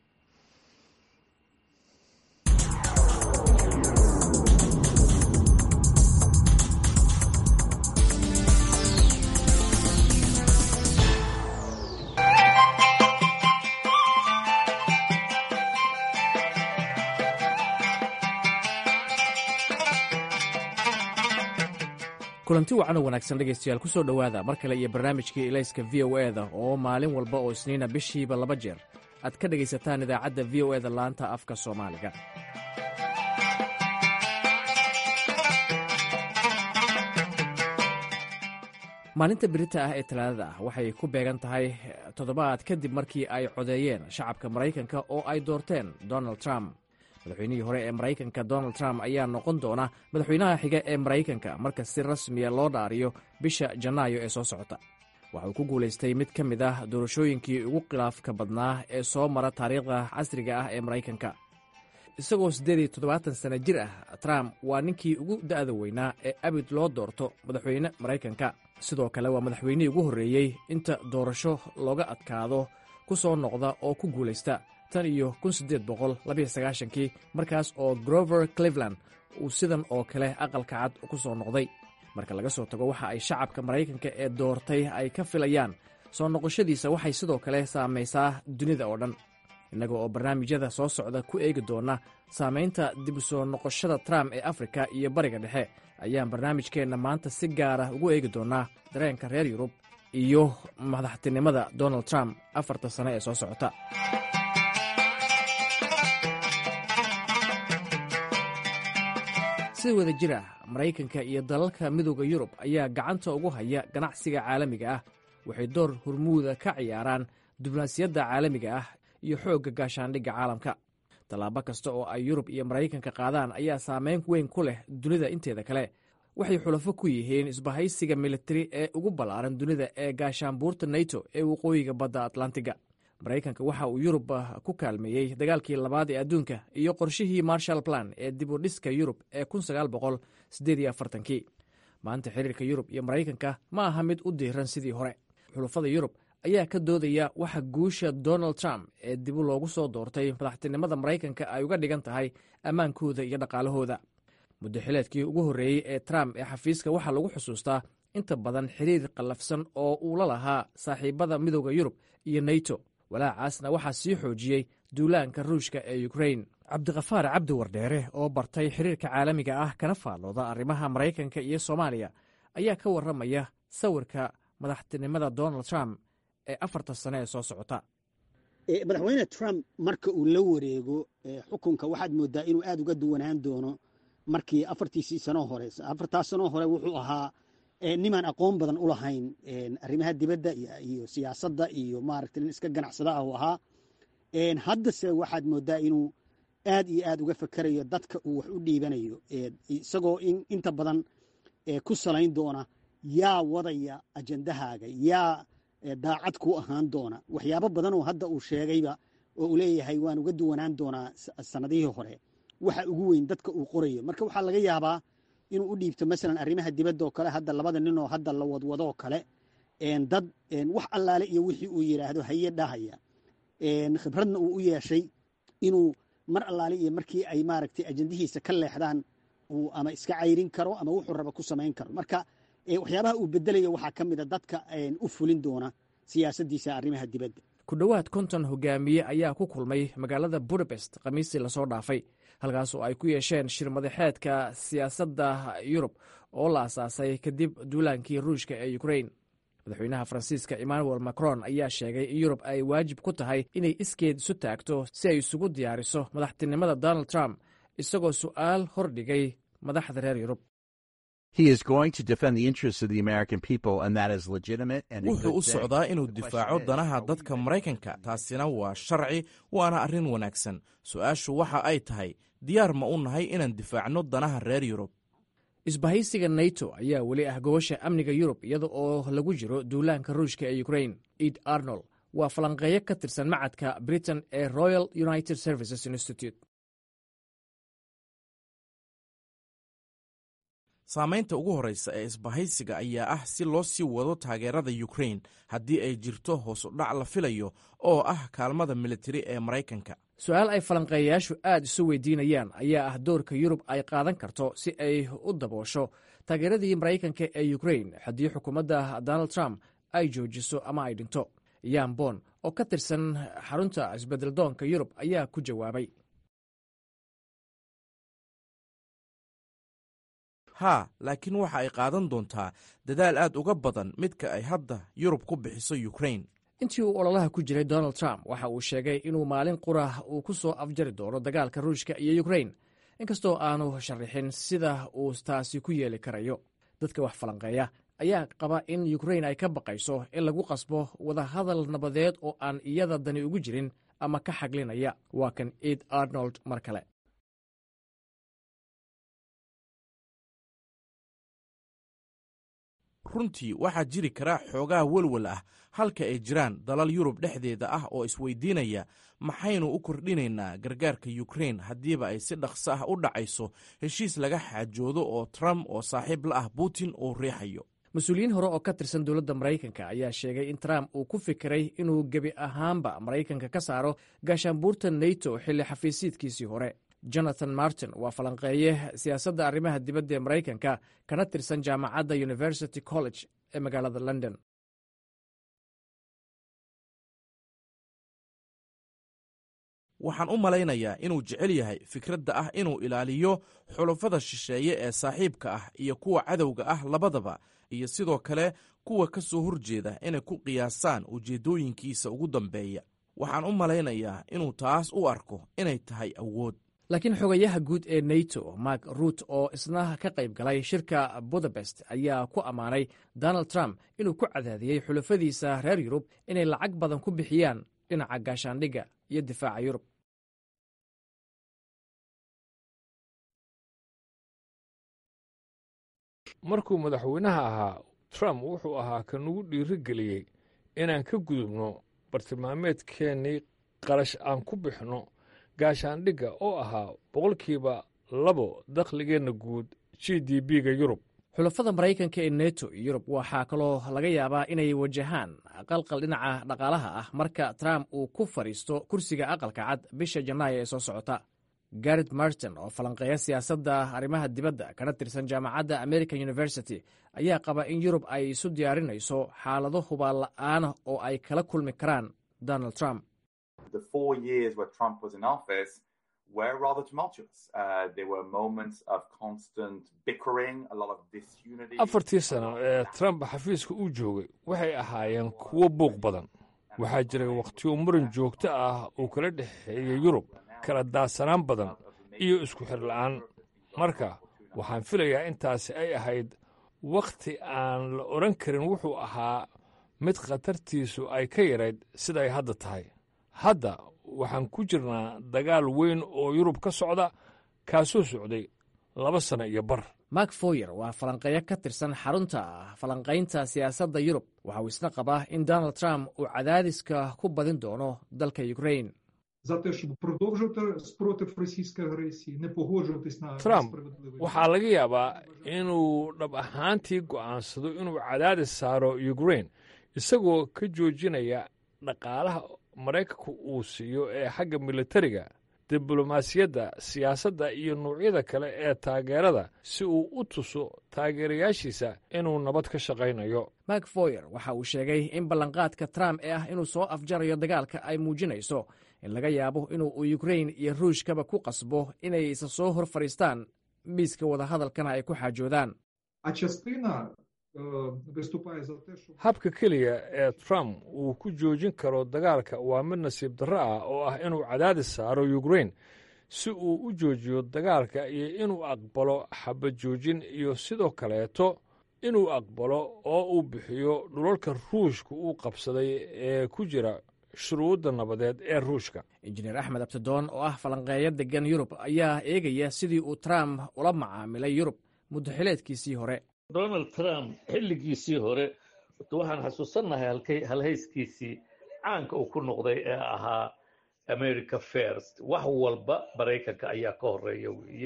kulanti wacan oo wanaagsan dhegaystayaal ku soo dhowaada mar kale iyo barnaamijkii ilayska v o eda oo maalin walba oo isniina bishiiba laba jeer aad ka dhegaysataan idaacadda v o eda laanta afka soomaaliga maalinta berita ah ee talaadada ah waxay ku beegan tahay toddobaad kadib markii ay codeeyeen shacabka maraykanka oo ay doorteen donald trump madaxweynihii hore ee maraykanka donald trump ayaa noqon doona madaxweynaha xiga ee maraykanka marka si rasmiya loo dhaariyo bisha janaayo ee soo socota waxa uu ku guulaystay mid ka mid ah doorashooyinkii ugu khilaafka badnaa ee soo mara taariikhda casriga ah ee maraykanka isagoo siddeed iyo toddobaatan sana jir ah trump waa ninkii ugu da'da weynaa ee abid loo doorto madaxweyne maraykanka sidoo kale waa madaxweynihii ugu horreeyey inta doorasho looga adkaado ku soo noqda oo ku guulaysta tan iyo kun siddeed boqol labiyo sagaashankii markaas oo grover cleveland uu sidan oo kale aqalka cad ku soo noqday marka laga soo tago waxa ay shacabka maraykanka ee doortay ay ka filayaan soo noqoshadiisa waxay sidoo kale saamaysaa dunida oo dhan innaga oo barnaamijyada soo socda ku eegi doona saamaynta dib u soo noqoshada trump ee afrika iyo bariga dhexe ayaan barnaamijkeenna maanta si gaara ugu eegi doonaa dareenka reer yurub iyo madaxtinimada donald trump afarta sane ee soo socota si wada jir ah maraykanka iyo dalalka midooda yurub ayaa gacanta ugu haya ganacsiga caalamiga ah waxay door hormuuda ka ciyaaraan diblomaasiyadda caalamiga ah iyo xoogga gaashaandhigga caalamka tallaabo kasta oo ay yurub iyo maraykanka qaadaan ayaa saameyn weyn ku leh dunida inteeda kale waxay xulafo ku yihiin isbahaysiga militari ee ugu ballaaran dunida ee gaashaanbuurta nato ee waqooyiga badda atlantiga maraykanka waxa uu yurub ku kaalmeeyey dagaalkii labaad ee adduunka iyo qorshihii marshal plan ee dib u dhiska yurub ee kii maanta xiriirka yurub iyo maraykanka ma aha mid u diiran sidii hore xulafada yurub ayaa ka doodaya waxa guusha donald trump ee dibu loogu soo doortay madaxtinimada maraykanka ay uga dhigan tahay ammaankooda iyo dhaqaalahooda muddo xileedkii ugu horreeyey ee trump ee xafiiska waxaa lagu xusuustaa inta badan xiriir qallafsan oo uu la lahaa saaxiibada midooda yurub iyo nato walaacaasna waxaa sii xoojiyey duulaanka ruushka ee ukrain cabdikhafaar cabdi wardheere oo bartay xiriirka caalamiga ah kana faallooda arrimaha maraykanka iyo soomaaliya ayaa ka warramaya sawirka madaxtinimada donald trump ee afarta sane ee soo socota madaxweyne trump marka uu la wareego xukunka waxaad moodaa inuu aad uga duwanaan doono markii afartiisii sanoo hore afartaas sanoo hore wuxuu ahaa nimaan aqoon badan u lahayn arrimaha dibadda iyo siyaasadda iyo maaragta nin iska ganacsada ah uu ahaa haddase waxaad moodaa inuu aad iyo aad uga fakerayo dadka uu wax u dhiibanayo isagoo inta badan ku salayn doona yaa wadaya ajandahaaga yaa daacad ku ahaan doona waxyaabo badan oo hadda uu sheegayba oo uu leeyahay waan uga duwanaan doonaa sanadihii hore waxa ugu weyn dadka uu qorayo marka waxaa laga yaabaa inuu u dhiibto masalan arrimaha dibadda oo kale hadda labada nin oo hadda la wadwadoo kale dad wax allaale iyo wixii uu yidhaahdo haye dhahaya khibradna uu u yeeshay inuu mar allaale iyo markii ay maaragtay ajandihiisa ka leexdaan uu ama iska cayrin karo ama wuxuu raba ku samayn karo marka waxyaabaha uu bedelayo waxaa ka mida dadka u fulin doona siyaasaddiisa arrimaha dibadda ku dhowaad konton hogaamiye ayaa ku kulmay magaalada budapest khamiistii lasoo dhaafay halkaas oo ay ku yeesheen shir madaxeedka siyaasadda yurub oo la asaasay kadib duulaankii ruushka ee ukrain madaxweynaha faransiiska emmanuel macron ayaa sheegay in yurub ay waajib ku tahay inay iskeed isu taagto si ay isugu diyaariso madaxtinimada donald trump isagoo su'aal hordhigay madaxda reer yurub wuxuu u socdaa inuu difaaco danaha dadka maraykanka taasina waa sharci waana arrin wanaagsan su-aashu waxa ay tahay diyaar ma u nahay inaan difaacno danaha reer yurub isbahaysiga nato ayaa weli ah gobasha amniga yurub iyada oo lagu jiro duulaanka ruushka ee ukrain ed arnold waa falanqeeyo ka tirsan macadka britain ee royal united services institute saamaynta ugu horreysa ee isbahaysiga ayaa ah si loo sii wado taageerada ukrain haddii ay jirto hoos u dhac la filayo oo ah kaalmada militari ee maraykanka su-aal ay falanqeeyayaashu aad isu weydiinayaan ayaa ah doorka yurub ay qaadan karto si ay u daboosho taageeradii maraykanka ee ukrain haddii xukuumadda donald trump ay joojiso ama ay dhinto yan bon oo ka tirsan xarunta isbeddeldoonka yurub ayaa ku jawaabay haa laakiin waxa ay qaadan doontaa dadaal aad uga badan midka ay hadda yurub ku bixiso ukrain intii uu ololaha ku jiray donald trump waxa uu sheegay inuu maalin qurah uu ku soo afjari doono dagaalka ruushka iyo ukrain inkastoo aanu sharaxin sida uu taasi ku yeeli karayo dadka wax falanqeeya ayaa qaba in ukrain ay ka baqayso in lagu qasbo wadahadal nabadeed oo aan iyada dani ugu jirin ama ka xaglinaya waa kan ed arnold mar kale runtii waxaa jiri kara xoogaa welwel ah halka ay jiraan dalal yurub dhexdeeda ah oo isweydiinaya maxaynu u kordhinaynaa gargaarka yukrain haddiiba ay si dhaqso ah u dhacayso heshiis laga xaajoodo oo trump oo saaxiib la ah putin uu riixayo mas-uuliyiin hore oo ka tirsan dowladda maraykanka ayaa sheegay in trump uu ku fikiray inuu gebi ahaanba maraykanka ka saaro gaashaanbuurta nato xilli xafiisiidkiisii hore jonathan martin waa falanqeeye siyaasadda arrimaha dibadda ee maraykanka kana tirsan jaamacadda university college ee magaalada london waxaan u malaynayaa inuu jecel yahay fikradda ah inuu ilaaliyo xulafada shisheeye ee saaxiibka ah iyo kuwa cadowga ah labadaba iyo sidoo kale kuwa ka soo horjeeda inay ku qiyaasaan ujeeddooyinkiisa ugu dambeeya waxaan u malaynayaa inuu taas u arko inay tahay awood laakiin xogayaha guud ee nato mark ruut oo isna ka qayb galay shirka budapest ayaa ku ammaanay donald trump inuu ku cadaadiyey xulafadiisa reer yurub inay lacag badan ku bixiyaan dhinaca gaashaandhigga iyo difaaca yurub markuu madaxweynaha ahaa trump wuxuu ahaa ka nagu dhiiri geliyey inaan ka gudubno bartilmaameedkeennii qarash aan ku bixno gaashaandhigga oo ahaa boqolkiiba labo dakhligeenna guud g d b-ga yurub xulafada maraykanka ee neto iyo yurub waxaa kaloo laga yaabaa inay wajahaan qalqal dhinaca dhaqaalaha ah marka trump uu ku fadhiisto kursiga aqalka cad bisha janaayo ee soo socota garet martin oo falanqeeya siyaasadda arrimaha dibadda kana tirsan jaamacadda american university ayaa qaba in yurub ay isu diyaarinayso xaalado hubaan la'aana oo ay kala kulmi karaan donald trump were rather tumultuous. Uh, there were moments of constant bickering, a lot of disunity. afartii sano ee trump xafiiska uu joogay waxay ahaayeen kuwo buuq badan waxaa jiray wakhtiyo muran joogto ah uu kala dhexeeyey yurub kala daadsanaan badan iyo isku xir la'aan marka waxaan filayaa intaasi ay ahayd wakhti aan la odhan karin wuxuu ahaa mid khatartiisu ay ka yarayd siday hadda tahay hadda waxaan ku jirnaa dagaal weyn oo yurub ka socda kaasoo socday laba sano iyo bar mark foyer waa falanqeeyo ka tirsan xarunta falanqaynta siyaasadda yurub waxa uu isna qabaa in donald trump uu cadaadiska ku badin doono dalka ukrain за те, щоб продовжувати спротив російської агресії, не погоджуватись на trump несправедливий waxaa laga yaabaa inuu dhab ahaantii go'aansado inuu cadaadis saaro ukrain isagoo ka joojinaya dhaqaalaha maraykanku uu siiyo ee xagga militariga diblomaasiyadda siyaasadda iyo nuucyada kale ee taageerada si uu u tuso taageerayaashiisa inuu nabad ka shaqaynayo mark foyer waxa uu sheegay in ballanqaadka trump ee ah inuu soo afjarayo dagaalka ay muujinayso in laga yaabo inuu ukrain iyo ruushkaba ku qasbo inay isa soo hor fadhiistaan miiska wadahadalkana ay ku xaajoodaan А частина е, виступає за те, щоб habka keliya ee trump uu ku joojin karo dagaalka waa mid nasiib darro ah oo ah inuu cadaadis saaro ukrain si uu u joojiyo dagaalka iyo inuu aqbalo xabad joojin iyo sidoo kaleeto inuu aqbalo oo uu bixiyo dhulalka ruushka uu qabsaday ee ku jira shuruudda nabadeed ee ruushka injineer axmed abtidoon oo ah falanqeeyo degan yurub ayaa eegaya sidii uu trump ula macaamilay yurub muddaxileedkiisii hore donald trump xilligiisii hore horta waxaan xasuusannahay halkay halhayskiisii caanka uu ku noqday ee ahaa america first wax walba maraykanka ayaa ka horeeya weeye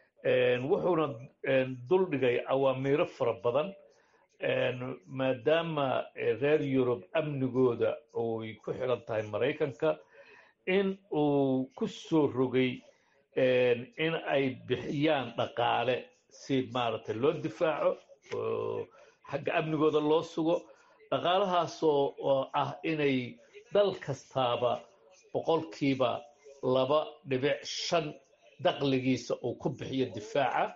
wuxuuna duldhigay awaamiiro fara badan maadaama reer yurub amnigooda oy ku xidhan tahay maraykanka in uu ku soo rogay in ay bixiyaan dhaqaale si maaragtay loo difaaco oo xagga amnigooda loo sugo dhaqaalahaasoo oo ah inay dal kastaaba boqolkiiba laba dhibic shan daqligiisa uu ku bixiyo difaaca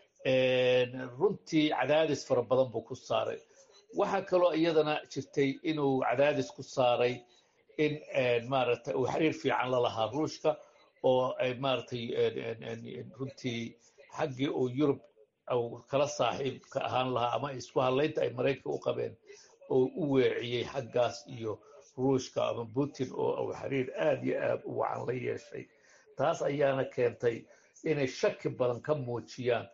runtii cadaadis fara badan buu ku saaray waxaa kaloo iyadana jirtay inuu cadaadis ku saaray in maaragtay uu xiriir fiican la lahaa ruushka oo ay maaragtay runtii xaggii uu yurub kala saaxiibka ahaan lahaa ama isku hadlaynta ay maraykanka u qabeen oo u weeciyey xaggaas iyo ruushka ama putin oo uu xiriir aad iyo aad u wacan la yeeshay taas ayaana keentay inay shaki badan ka muujiyaan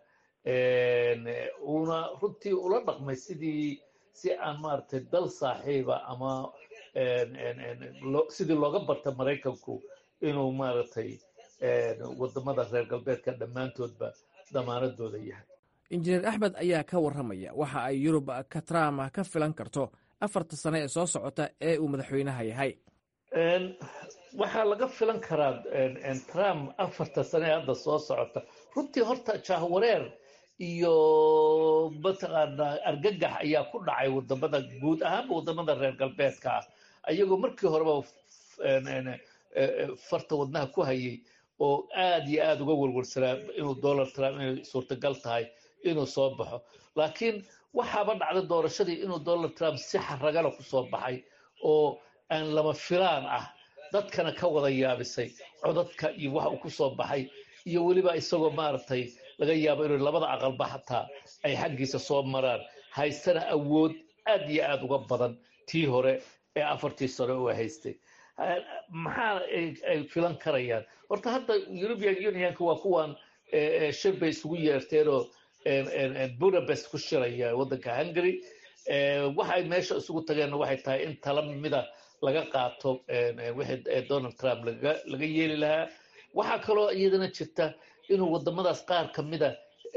uuna runtii ula dhaqmay sidii si aan maaragtay dal saaxiiba ama sidii looga barta maraykanku inuu maaragtay wadamada reer galbeedka dhammaantoodba damaanadooda yahay injineer axmed ayaa ka warramaya waxa ay yurub ka trump ka filan karto afarta sane ee soo socota ee uu madaxweynaha yahay waxaa laga filan karaa trump afarta sane ee hadda soo socota runtii horta jahwareer iyo mataqaanaa argagax ayaa ku dhacay wadamada guud ahaanba wadamada reer galbeedka ah ayagoo markii horeba farta wadnaha ku hayay oo aad iyo aad uga warwarsanaa inuu donald trump inay suurtagal tahay inuu soo baxo laakiin waxaaba dhacday doorashadii inuu donald trump si xaragana ku soo baxay oo aan lama filaan ah dadkana ka wada yaabisay codadka iyo waxa uu ku soo baxay iyo weliba isagoo maaragtay laga yaabo inuu labada aqalba xataa ay xaggiisa soo maraan haystana awood aad iyo aad uga badan tii hore ee afartii sano uu haystay maxaa ay filan karayaan horta hadda european unionka waa kuwan shir bay isugu yeerteenoo budapest ku shiraya waddanka hungary waxay meesha isugu tageenna waxay tahay in tala mida laga qaato wixii donald trump laga yeeli lahaa waxaa kaloo iyadana jirta inuu waddamadaas qaar ka mida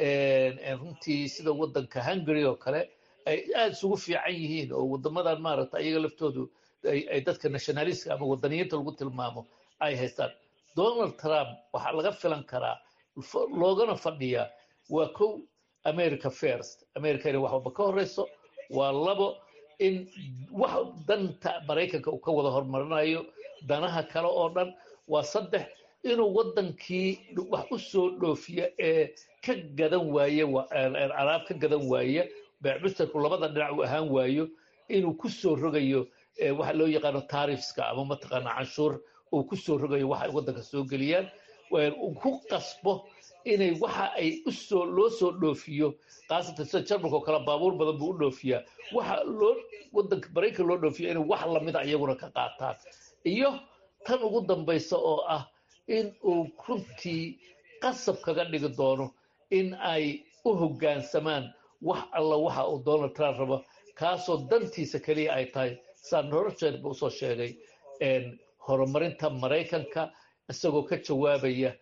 runtii sida waddanka hungary oo kale ay aada isugu fiican yihiin oo waddamadan maaragta iyaga laftoodu ay dadka nationalistka ama waddaniyiinta lagu tilmaamo ay haystaan donald trump waxaa laga filan karaa loogana fadhiyaa waa kow america first america inay wax walba ka horeyso waa labo in wax danta maraykanka uu ka wada horumarinayo danaha kale oo dhan waa saddex inuu waddankii wax u soo dhoofiya ee ka gadan waaye alaab ka gadan waaya beecmusterku labada dhinac uu ahaan waayo inuu ku soo rogayo waxa loo yaqaano taarifska ama mataqaana canshuur uu ku soo rogayo waxa ay waddanka soo geliyaan uu ku qasbo inay waxa ay usoo loo soo dhoofiyo khaasatan sida jarmalka oo kale baabuur badan buu u dhoofiyaa waxa loo waddanka maraykan loo dhoofiyo inay wax lamida iyaguna ka qaataan iyo tan ugu dambaysa oo ah in uu runtii qasab kaga dhigi doono in ay u hoggaansamaan wax alla waxa uu donald trump rabo kaasoo dantiisa keliya ay tahay saan horjeed ba usoo sheegay horumarinta maraykanka isagoo ka jawaabaya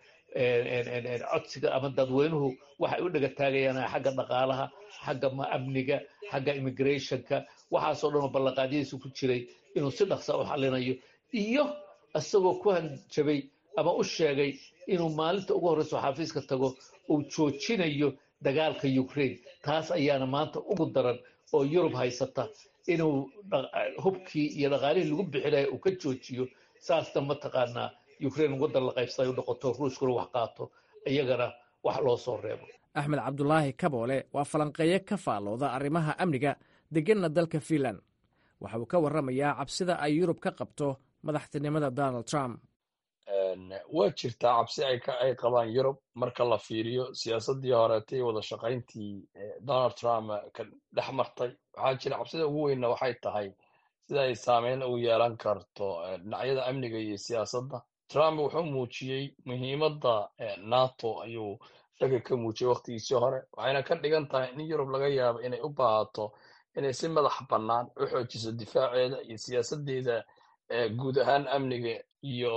codsiga ama dadweynuhu waxay u dhega taagayaan xagga dhaqaalaha xagga amniga xagga immigrationka waxaasoo dhan oo ballanqaadyadiisu ku jiray inuu si dhaqsa u xalinayo iyo isagoo ku hanjabay ama u sheegay inuu maalinta ugu horreyso xafiiska tago uu joojinayo dagaalka ukraine taas ayaana maanta ugu daran oo yurub haysata inuu hubkii iyo dhaqaalihii lagu bixinaya uu ka joojiyo saasna mataqaanaa ukraine waddan la qaybsaday u noqoto ruuskuna wax qaato iyagana wax loo soo reebo axmed cabdulaahi kaboole waa falanqeeye ka faallooda arrimaha amniga degenna dalka fiinland waxa uu ka warramayaa cabsida ay yurub ka qabto madaxtinimada donald trump waa jirtaa cabsi ay qabaan yurub marka la fiiriyo siyaasaddii horeetay wada shaqayntii donald trump ka dhex martay waxaa jira cabsida ugu weynna waxay tahay sida ay saameyn ugu yeelan karto dhinacyada amniga iyo siyaasadda trump wuxuu muujiyey muhiimadda nato ayuu shaki ka muujiyey waktigiisii hore waxayna ka dhigan tahay in yurub laga yaabo inay u baahato inay si madax bannaan u xoojiso difaaceeda iyo siyaasaddeeda guud ahaan amniga iyo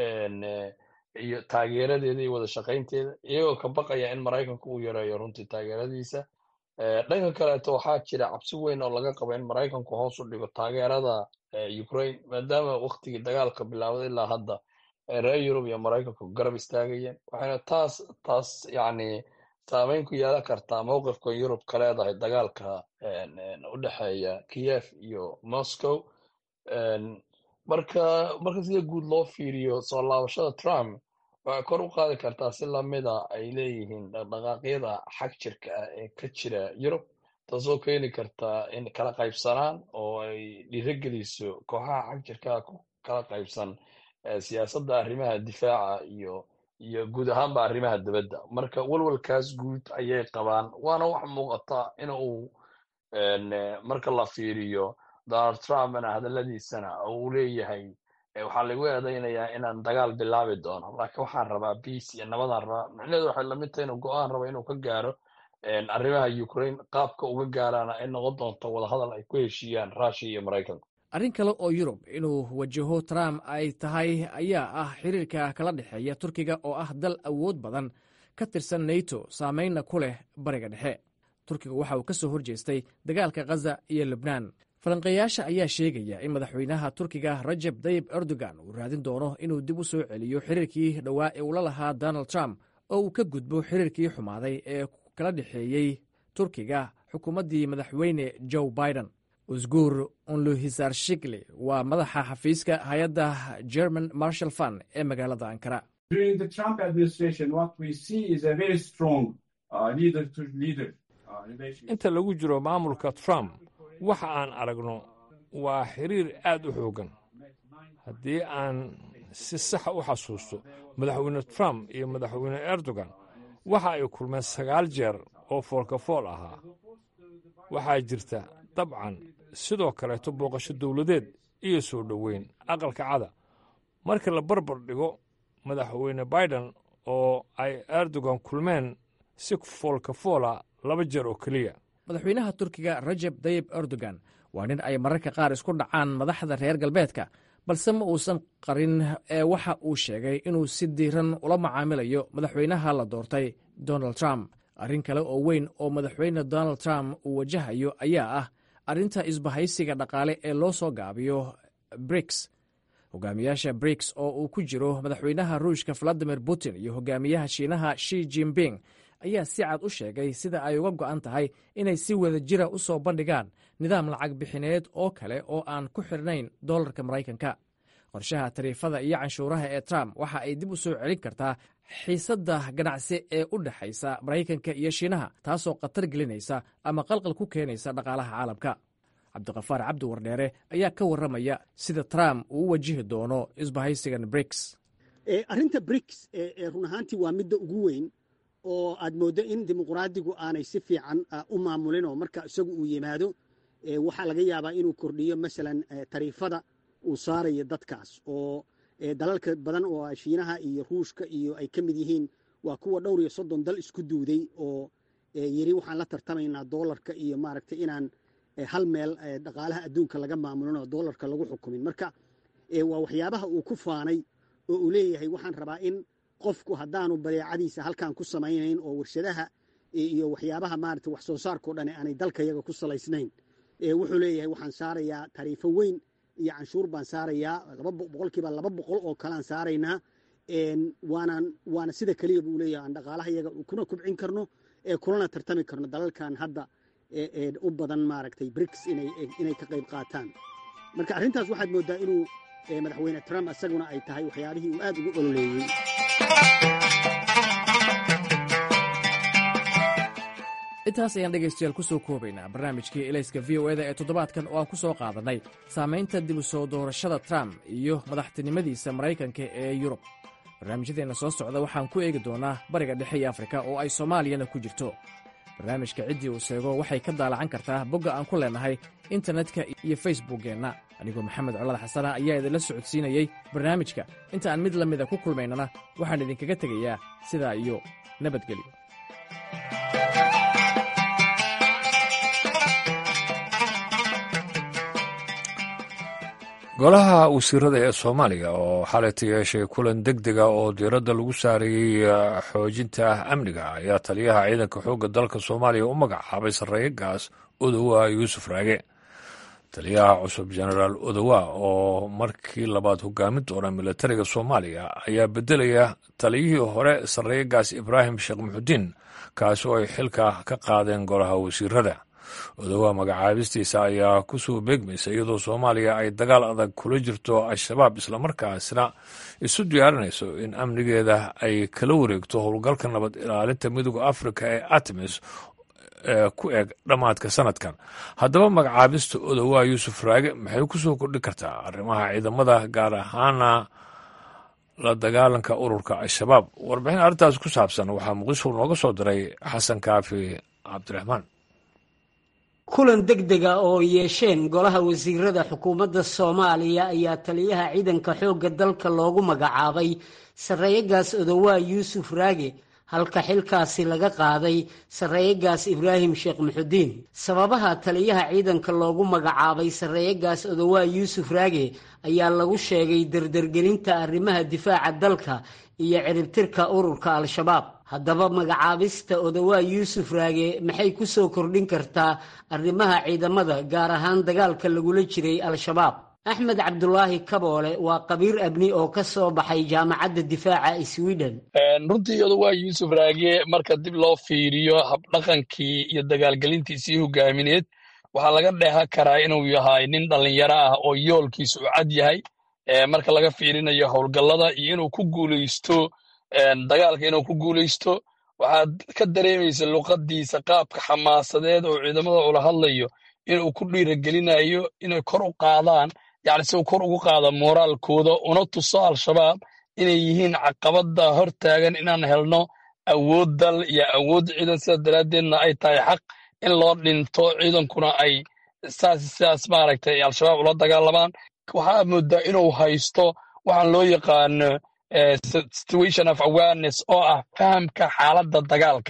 iyo taageeradeeda iyo wada shaqaynteeda iyagoo ka baqaya in maraykanku uu yareeyo runtii taageeradiisa dhanka kaleeto waxaa jira cabsi weyn oo laga qabo in maraykanku hoos u dhigo taageerada ukraine maadaama waktigii dagaalka bilaawday ilaa hadda reer yurub iyo maraykanku garab istaagayeen waxayna taas taas yacni saameyn ku yeelan kartaa mowqifka yurub ka leedahay dagaalka u dhexeeya kiev iyo moscow marka marka sida guud loo fiiriyo soo laabashada trump waxay kor u qaadi kartaa si lamida ay leeyihiin dhaqdhaqaaqyada xag jirka ah ee ka jira yurub taasoo keeni karta in kala qaybsanaan oo ay dhiirogeliso kooxaha xag jirkaa ku kala qaybsan siyaasadda arrimaha difaaca iyo iyo guud ahaanba arrimaha dibadda marka walwalkaas guud ayay qabaan waana wax muuqata in uu marka la fiiriyo donald trumpna hadalladiisana uu leeyahay waxaa lagu eedaynayaa inaan dagaal bilaabi doono laakiin waxaan rabaa biace iyo nabadaan rabaa micnaheedu waxay lamid tahay inuu go-aan rabo inuu ka gaaro arrimaha ukraine qaabka uga gaaraana ay noqon doonto wadahadal ay ku heshiiyaan rushia iyo maraykanku arrin kale oo yurub inuu wajaho trump ay tahay ayaa ah xiriirka kala dhexeeya turkiga oo ah dal awood badan ka tirsan nato saameynna ku leh bariga dhexe turkiga waxa uu ka soo horjeestay dagaalka khaza iyo lubnaan falanqeeyaasha ayaa sheegaya in madaxweynaha turkiga rajeb tayib erdogan uu raadin doono inuu dib u soo celiyo xiriirkii dhowaa ee ula lahaa donald trump oo uu ka gudbo xiriirkii xumaaday ee kala dhexeeyey turkiga xukuumaddii madaxweyne joe biden usguur unluhisar shikli waa madaxa xafiiska hay-adda german marshal fund ee magaalada ankara inta lagu jiro maamulka trump waxa aan aragno waa xiriir aad u xooggan haddii aan si saxa u xasuusto madaxweyne trump iyo madaxweyne erdogan waxa ay kulmeen sagaal jeer oo foolkafool ahaa waxaa jirta dabcan sidoo kaleeto booqasho dowladeed iyo soo dhoweyn aqalka cada marka la barbar dhigo madaxweyne biden oo ay erdogan kulmeen si foolkafoola laba jeer oo keliya madaxweynaha turkiga rajeb dayib erdogan waa nin ay mararka qaar isku dhacaan madaxda reer galbeedka balse ma uusan qarin ee waxa uu sheegay inuu si diiran ula macaamilayo madaxweynaha la doortay donald trump arrin kale oo weyn oo madaxweyne donald trump uu wajahayo ayaa ah arrinta isbahaysiga dhaqaale ee loo soo gaabiyo briks hogaamiyaasha briks oo uu ku jiro madaxweynaha ruushka valadimir putin iyo hogaamiyaha shiinaha shi jinping ayaa si cad u sheegay sida ay uga go'an tahay inay si wada jira u soo bandhigaan nidaam lacag bixineed oo kale oo aan ku xirnayn dollarka maraykanka qorshaha tariifada iyo canshuuraha ee trump waxa ay dib u soo celin kartaa xiisadda ganacsi ee u dhexaysa maraykanka iyo shiinaha taasoo khatar gelinaysa ama qalqal ku keenaysa dhaqaalaha caalamka cabdiqafaar cabdi wardheere ayaa ka warramaya sida trump uu u wajihi doono isbahaysigan briks arrinta briks run ahaantii waa midda ugu weyn oo aad mooddo in dimuqraadigu aanay si fiican u maamulin oo marka isagu uu yimaado waxaa laga yaabaa inuu kordhiyo masalan tariifada uu saarayo dadkaas oo dalalka badan oo shiinaha iyo ruushka iyo ay ka mid yihiin waa kuwa dhowr iyo soddon dal isku duuday oo yiri waxaan la tartamaynaa doolarka iyo maaragtay inaan hal meel dhaqaalaha adduunka laga maamulin oo doolarka lagu xukumin marka waa waxyaabaha uu ku faanay oo uu leeyahay waxaan rabaa in qofku haddaanu badeecadiisa halkan ku samaynayn oo warshadaha iyo waxyaabaha maarata wax soo saarkao dhan aanay dalkayaga ku salaysnayn wuxuu leeyahay waxaan saarayaa tariifo weyn iyo canshuur baan saarayaa boqolkiiba laba boqol oo kalean saaraynaa waanaan waana sida keliya buu leeyahay aan dhaqaalaha yaga kuna kubcin karno kulana tartami karno dalalkan hadda u badan maaragtay briks inay ka qayb qaataan marka arrintaas waxaad mooddaa inuu madaxweyne trump isaguna ay tahay waxyaabihii uu aad ugu ololeeyey intaas ayaan dhegaystayaal ku soo koobaynaa barnaamijkii elayska v o eda ee toddobaadkan oo aan ku soo qaadannay saamaynta dib u soo doorashada trump iyo madaxtinimadiisa maraykanka ee yurub barnaamijyadeenna soo socda waxaan ku eegi doonaa bariga dhexe iyo afrika oo ay soomaaliyana ku jirto barnaamijka ciddii uu seego waxay ka daalacan kartaa bogga aan ku leennahay internetka iyo facebookkeenna anigoo maxamed colad xasana ayaa idinla socodsiinayey barnaamijka inta aan mid la mida ku kulmaynana waxaan idinkaga tegayaa sidaa iyo nabadgelyo golaha wasiirada ee soomaaliya oo xalayta yeeshay kulan deg dega oo diiradda lagu saarayey xoojinta amniga ayaa taliyaha ciidanka xoogga dalka soomaaliya u magacaabay sarreeye gaas odowa yuusuf raage taliyaha cusub jenaraal odowa oo markii labaad hogaamin doona militariga soomaaliya ayaa beddelaya taliyihii hore sarreeye gaas ibraahim sheekh muxudiin kaasi oo ay xilka ka qaadeen golaha wasiirada odowa magacaabistiisa ayaa ku soo beegmaysa iyadoo soomaaliya ay dagaal adag kula jirto al-shabaab islamarkaasna isu diyaarinayso in amnigeeda ay kala wareegto howlgalka nabad ilaalinta midooda afrika ee artemis ee ku eg dhammaadka sanadkan haddaba magacaabista odowa yuusuf raage maxay ku soo kordhi kartaa arrimaha ciidamada gaar ahaana la dagaalanka ururka al-shabaab warbixin arrintaas ku saabsan waxaa muqdisho nooga soo diray xasan kaafi cabdiraxmaan kulan deg dega oo yeesheen golaha wasiirada xukuumadda soomaaliya ayaa taliyaha ciidanka xoogga dalka loogu magacaabay sarreeyagaas odowaa yuusuf raage halka xilkaasi laga qaaday sarreeyagaas ibraahim sheekh muxudiin sababaha taliyaha ciidanka loogu magacaabay sarreeyagaas odowaa yuusuf raage ayaa lagu sheegay dardargelinta arrimaha difaaca dalka iyo ciribtirka ururka al-shabaab haddaba magacaabista odowaa yuusuf raage maxay ku soo kordhin kartaa arrimaha ciidamada gaar ahaan dagaalka lagula jiray al-shabaab axmed cabdulaahi kaboole waa qabiir abni oo ka soo baxay jaamacadda difaaca sweden runtii odowaa yuusuf raage marka dib loo fiiriyo habdhaqankii iyo dagaalgelintiisii hogaamineed waxaa laga dheehan karaa inuu yahay nin dhallinyaro ah oo yoolkiisa u cad yahay marka laga fiirinayo howlgallada iyo inuu ku guulaysto dagaalka inuu ku guulaysto waxaad ka dareemaysa luqaddiisa qaabka xamaasadeed oo ciidamada ula hadlayo inuu ku dhiiragelinayo inay kor u qaadaan yacni si uu kor ugu qaado mooraalkooda una tuso al-shabaab inay yihiin caqabadda hor taagan inaan helno awood dal iyo awood ciidan sidaas daraaddeedna ay tahay xaq in loo dhinto ciidankuna ay saas sidaas maaragtay al-shabaab ula dagaalamaan waxaa moodaa inuu haysto waxaan loo yaqaano situation of awareness oo ah fahamka xaaladda dagaalka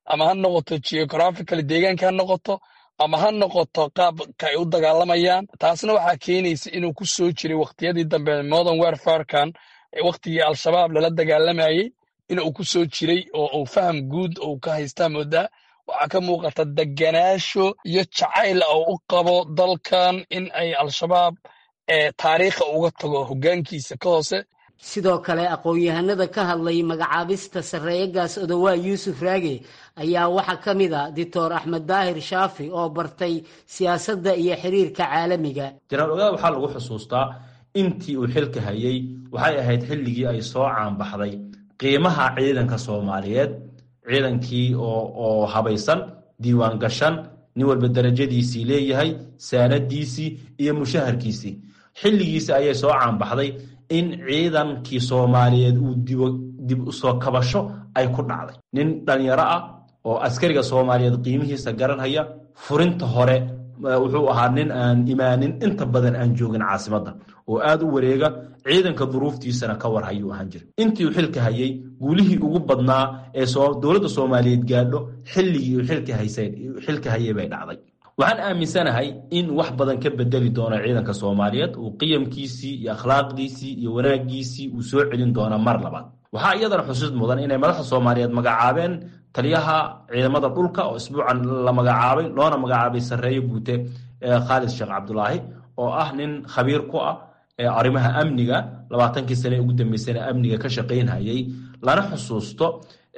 ama ha noqoto geographical deegaanka ha noqoto ama ha noqoto qaabka ay u dagaalamayaan taasna waxaa keenaysa inuu ku soo jiray waqtiyadii dambe modern warfarekan waqtigii al-shabaab lala dagaalamayey inuu ku soo jiray oo uu faham guud uu ka haystaa moodaa waxaa ka muuqata deganaasho iyo jacayl oo u qabo dalkan in ay al-shabaab taariikha uga tago hoggaankiisa ka hoose sidoo kale aqoon-yahanada ka hadlay magacaabista sarreeyagaas odowaa yuusuf raage ayaa waxaa ka mid a doctor axmed daahir shaafi oo bartay siyaasadda iyo xiriirka caalamiga janaal ogaada waxaa lagu xusuustaa intii uu xilka hayay waxay ahayd xilligii ay soo caanbaxday qiimaha ciidanka soomaaliyeed ciidankii oo habaysan diiwaan gashan nin walba darajadiisii leeyahay saanadiisii iyo mushaharkiisii xilligiisi ayay soo caanbaxday in ciidankii soomaaliyeed uu dib usoo kabasho ay ku dhacday nin dhalinyaro ah oo askariga soomaaliyeed qiimihiisa garanhaya furinta hore wuxuu ahaa nin aan imaanin inta badan aan joogin caasimadda oo aad u wareega ciidanka duruuftiisana ka war hayuu ahaan jira intii uu xilka hayay guulihii ugu badnaa ee dowladda soomaaliyeed gaadho xilligii uu xilka hayay bay dhacday waxaan aaminsanahay in wax badan ka bedeli doono ciidanka soomaaliyeed uu qiyamkiisii iyo akhlaaqdiisii iyo wanaagiisii uu soo celin doona mar labaad waxaa iyadana xusid mudan inay madaxda soomaaliyeed magacaabeen taliyaha ciidamada dhulka oo isbuucan la magacaabay loona magacaabay sarreeye guute khaalid sheekh cabdulaahi oo ah nin khabiir ku ah arrimaha amniga labaatankii sane ugu dambeysana amniga ka shaqaynhayay lana xusuusto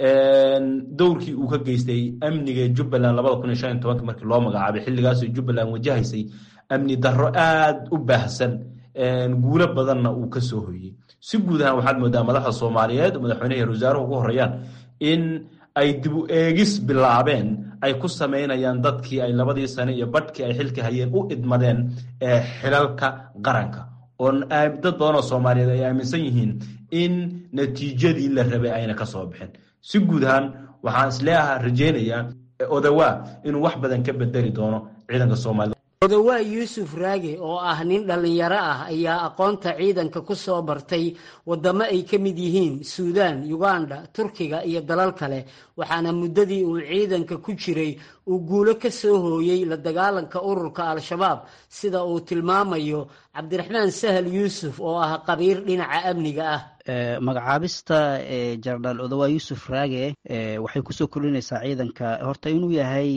dowrkii uu ka geystay amniga jubbaland labada kun iyo shan iyo tobanki markii loo magacaabay xilligaasoo jubbaland wajahaysay amni darro aad u baahsan guulo badanna uu ka soo hoyey si guud ahaan waxaad moodaa madaxda soomaaliyeed madaxweynaha iyo wasaaruhu ugu horeeyaan in ay dib u eegis bilaabeen ay ku samaynayaan dadkii ay labadii sane iyo badhkii ay xilka hayeen u idmadeen xilalka qaranka oo dad badanoo soomaaliyeed ay aaminsan yihiin in natiijadii la rabay ayna ka soo bixin si guud ahaan waxaan isleeaha rajeynayaa odawaa inuu wax badan ka bedeli doono ciidanka soomaalida odowaa yuusuf raage oo ah nin dhallinyaro ah ayaa aqoonta ciidanka ku soo bartay waddamo ay ka mid yihiin suudaan yuganda turkiga iyo dalal kale waxaana muddadii uu ciidanka ku jiray uu guulo ka soo hooyey la dagaalanka ururka al-shabaab sida uu tilmaamayo cabdiraxmaan sahal yuusuf oo ah qabiir dhinaca amniga ah magacaabista jenaraal odowaa yuusuf raage waxay kusoo kordhinaysaa ciidanka horta inuu yahay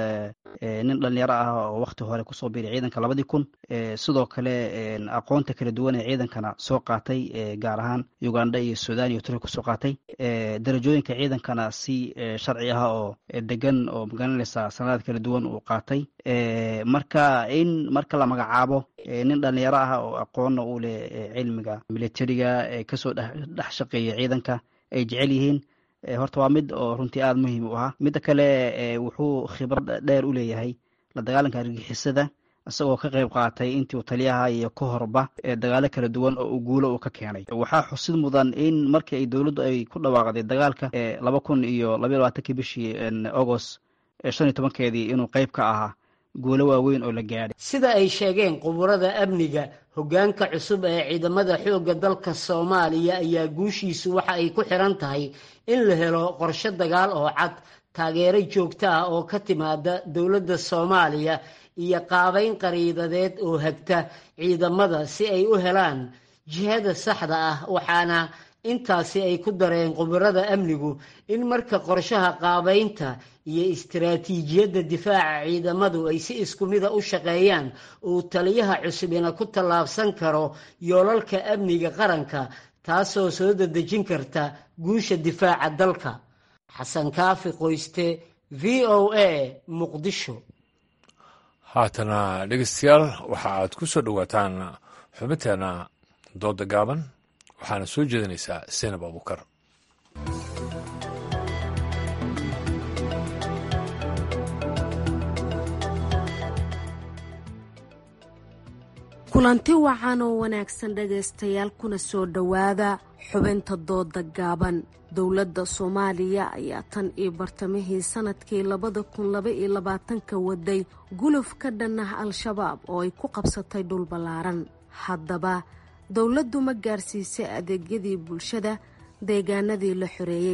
nin dhalinyaro ah oo wakti hore kusoo biiray ciidanka labadii kun sidoo kale aqoonta kala duwan ee ciidankana soo qaatay gaar ahaan uganda iyo sudan iyo turkiya kusoo qaatay darajooyinka ciidankana si sharci ah oo degan oo magaranaysa sanadaad kala duwan uu qaatay marka in marka la magacaabo nin dhalinyaro ah oo aqoonna u leh cilmiga militariga kasoo dhex shaqeeya ciidanka ay jecel yihiin horta waa mid oo runtii aada muhiim u ahaa midda kale wuxuu khibrad dheer u leeyahay la dagaalanka argixisada isagoo ka qayb qaatay intii uu taliyaha iyo ka horba dagaalo kala duwan oo uu guulo uu ka keenay waxaa xusid mudan in markii ay dowladdu ay ku dhawaaqday dagaalka laba kun iyo labaiy labaatankii bishii agost shan iyo tobankeedii inuu qayb ka ahaa guulo waaweyn oo la gaadhay sida ay sheegeen quburada amniga hoggaanka cusub ee ciidamada xoogga dalka soomaaliya ayaa guushiisu waxa ay ku xiran tahay in la helo qorshe dagaal oo cad taageero joogto ah oo ka timaada dowladda soomaaliya iyo qaabayn qariidadeed oo hagta ciidamada si ay u helaan jihada saxda ah waxaana intaasi ay ku dareen khubarada amnigu in marka qorshaha qaabaynta iyo istaraatiijiyadda difaaca ciidamadu ay si isku mida u shaqeeyaan uu taliyaha cusubina ku tallaabsan karo yoolalka amniga qaranka taasoo soo dadejin karta guusha difaaca dalka xasan kaafi qoyste v o a muqdisho haatana dhegeystayaal waxa aad ku soo dhowaataan xubinteena dooda gaaban waxaana soo jeedinaysaa senab abukar kulanti wacan oo wanaagsan dhegaystayaal kuna soo dhowaada xubinta dooda gaaban dowladda soomaaliya ayaa tan iyo bartamihii sanadkii labada kun laba iyo labaatanka waday guluf ka dhan ah al-shabaab oo ay ku qabsatay dhul ballaaran haddaba dowladdu ma gaarsiisay adeegyadii bulshada deegaanadii la xoreeyey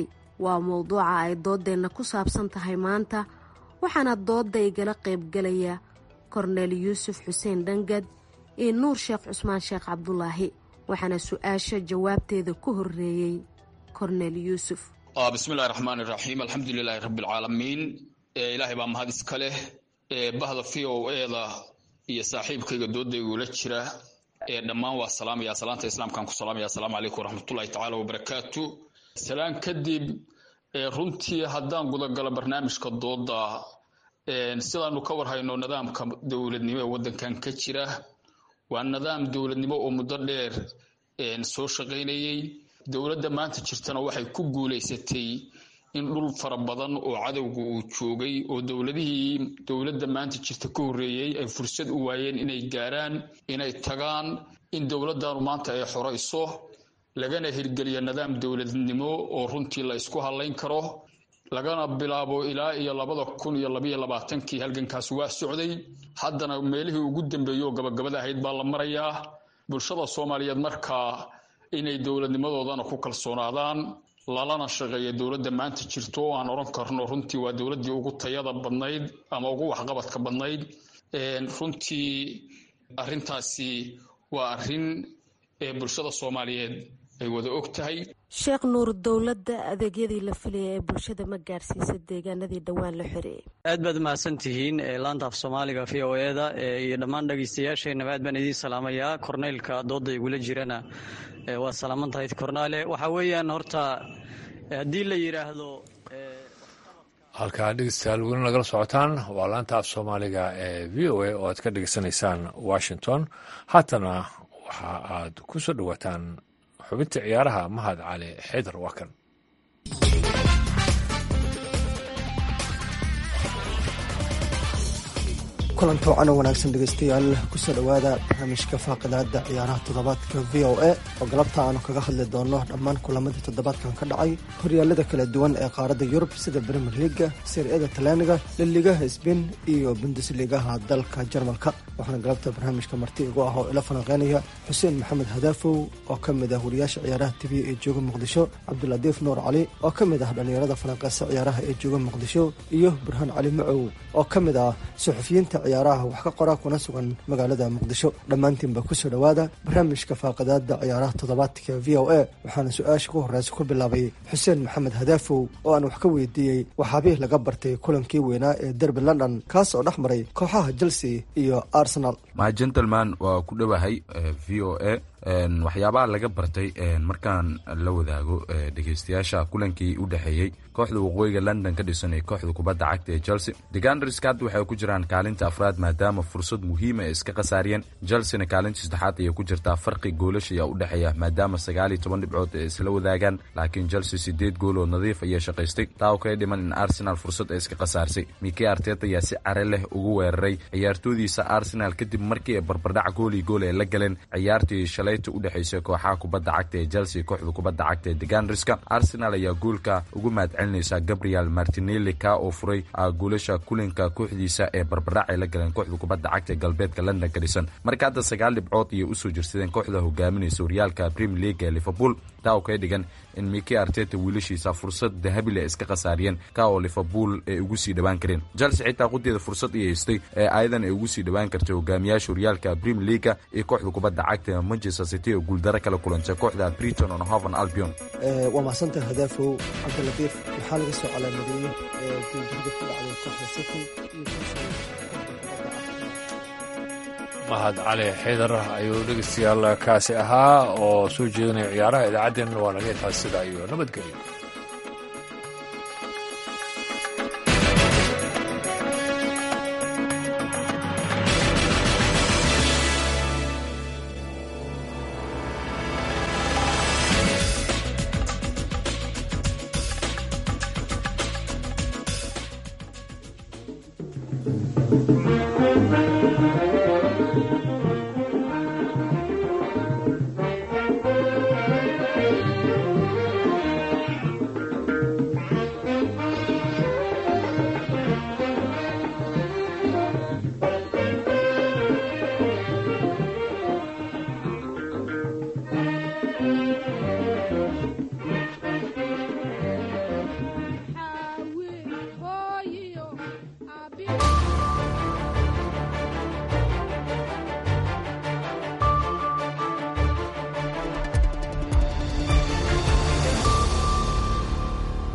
waa mowduuca ay doodeenna ku saabsan tahay maanta waxaana doodda igala qaybgalaya korneel yuusuf xuseen dhangad iyo nuur sheekh cusmaan sheekh cabdulaahi waxaana su-aasha jawaabteeda ku horeeyey korneel yuusuf bismillahi raxmaani raxiim alxamdulilaahi rabbialcaalamiin ilaahay baa mahad iska leh bahda v o eda iyo saaxiibkayga doodaygula jira dhammaan waa salaamaya salaanta islaamkaan ku salaamaya asalaamu calaykum waraxmatullahi tacaala wabarakaatu salaan kadib runtii haddaan gudagalo barnaamijka dooda sidaanu ka warhayno nidaamka dowladnimo ee waddankan ka jira waa nidaam dowladnimo oo muddo dheer soo shaqaynayey dowladda maanta jirtana waxay ku guulaysatay in dhul fara badan oo cadowga uu joogay oo dowladihii dowladda maanta jirta ka horreeyey ay fursad u waayeen inay gaaraan inay tagaan in dowladdanu maanta ay xorayso lagana hirgeliyo nidaam dowladnimo oo runtii la isku hadlayn karo lagana bilaabo ilaa iyo labada kun iyo labayo labaatankii halgankaas waa socday haddana meelihii ugu dambeeyey oo gabagabada ahayd baa la marayaa bulshada soomaaliyeed markaa inay dowladnimadoodana ku kalsoonaadaan lalana shaqeeya dowladda maanta jirto oo aan odhan karno runtii waa dowladdii ugu tayada badnayd ama ugu waxqabadka badnayd runtii arrintaasi waa arrin ee bulshada soomaaliyeed ay wada og tahay sheekh nuur dowladda adeegyadii la filaya ee bulshada ma gaarsiisa deegaanadii dhowaan la xoreeyey aad baad mahadsan tihiin laanta af soomaaliga v o eda iyo dhammaan dhegeystayaasheenaba aad baan idiin salaamayaa korneylka dooda igula jirana waa salaaman tahay kornaale waxaa weeyaan horta haddii la yidhaahdo halkaa dhegeystayaal weli nagala socotaan waa laanta af soomaaliga ee v o a oo aad ka dhegeysanaysaan washington haatana waxa aad ku soo dhowaataan xubinta ciyaaraha mahad cali xaydar waa kan kulanka wacan oo wanaagsan dhegeystayaal kusoo dhowaada barnaamijka faaqidaada ciyaaraha toddobaadka v o a oo galabta aanu kaga hadli doono dhammaan kulamadii toddobaadkan ka dhacay horyaalada kala duwan ee qaaradda yurub sida brimier liga siriyada talyaaniga liligaha sbain iyo bundesligaha dalka jarmalka waxaana galabta barnaamijka marti igu ah oo ila falanqeynaya xuseen maxamed hadaafow oo ka mid ah wariyaasha ciyaaraha tv ee jooga muqdisho cabduladiif nuur cali oo ka mid ah dhallinyarada falanqeysa ciyaaraha ee jooga muqdisho iyo burhaan cali macow oo ka mid ah suxufiyiinta ciyaaraha wax ka qora kuna sugan magaalada muqdisho dhammaantiinba kusoo dhowaada barnaamijka faaqidaada ciyaaraha toddobaadka v o a waxaana su-aasha ku horeysa ku bilaabay xuseen maxamed hadaafow oo aan wax ka weydiiyey waxaabih laga bartay kulankii weynaa ee derby london kaas oo dhex maray kooxaha chelsea iyo arsenal ma gentleman waa ku dhowahay v o a waxyaabaha laga bartay markaan la wadaago dhegeystayaasha kulankii u dhexeeyey kooxda waqooyiga london ka dhisan ee kooxda kubadda cagta ee chelsea deganderska hadda waxay ku jiraan kaalinta afraad maadaama fursad muhiima ay iska khasaariyeen chelseana kaalinta saddexaad ayay ku jirtaa farqi goolasha ayaa u dhexeeya maadaama sagaal iyo toban dhibcood ay isla wadaagaan laakiin chelsea sideed gool oo nadiif ayay shaqaystay taa oo kaga dhiman in arsenal fursad ay iska khasaarsay mike artet ayaa si care leh ugu weeraray ciyaartoodiisa arsenal kadib markii ay barbardhac gool iyo gool ay la galeen ciyaartii shalay u dhexeysa kooxaha kubadda cagta ee chelsea kooxda kubadda cagta ee deganderska arsenal ayaa goolka ugu mahadcelinaysa gabriel martinelli ka oo furay goolasha kulinka kooxdiisa ee barbardhac ay la galeen kooxda kubadda cagta ee galbeedka london ka dhisan marka hadda sagaal dhibcood ayay usoo jirsadeen kooxda hogaaminaysa horyaalka premier league ee liverpool taa oo kaga dhigan in mike arteta wiilashiisa fursad dahabile ay iska khasaariyeen ka oo liverpool ay ugu sii dhowaan kareen chelsea xitaa qudeeda fursad ay haystay ee ayadan ay ugu sii dhowaan kartay hogaamiyaasha horyaalka premier leaga iyo kooxda kubadda cagta manchester city oo guuldaro kala kulantay kooxda briton on hoven albion waa mahadsantaha hadaafow cabdilatiif maxaa laga soo calaamadeeyey guuldarada ku dhacday kooxda city mahad cali xaydar ayuu dhegeystayaal kaasi ahaa oo soo jeedinaya ciyaaraha idaacaddeenna waa naga intaas sida iyo nabadgelyo thank you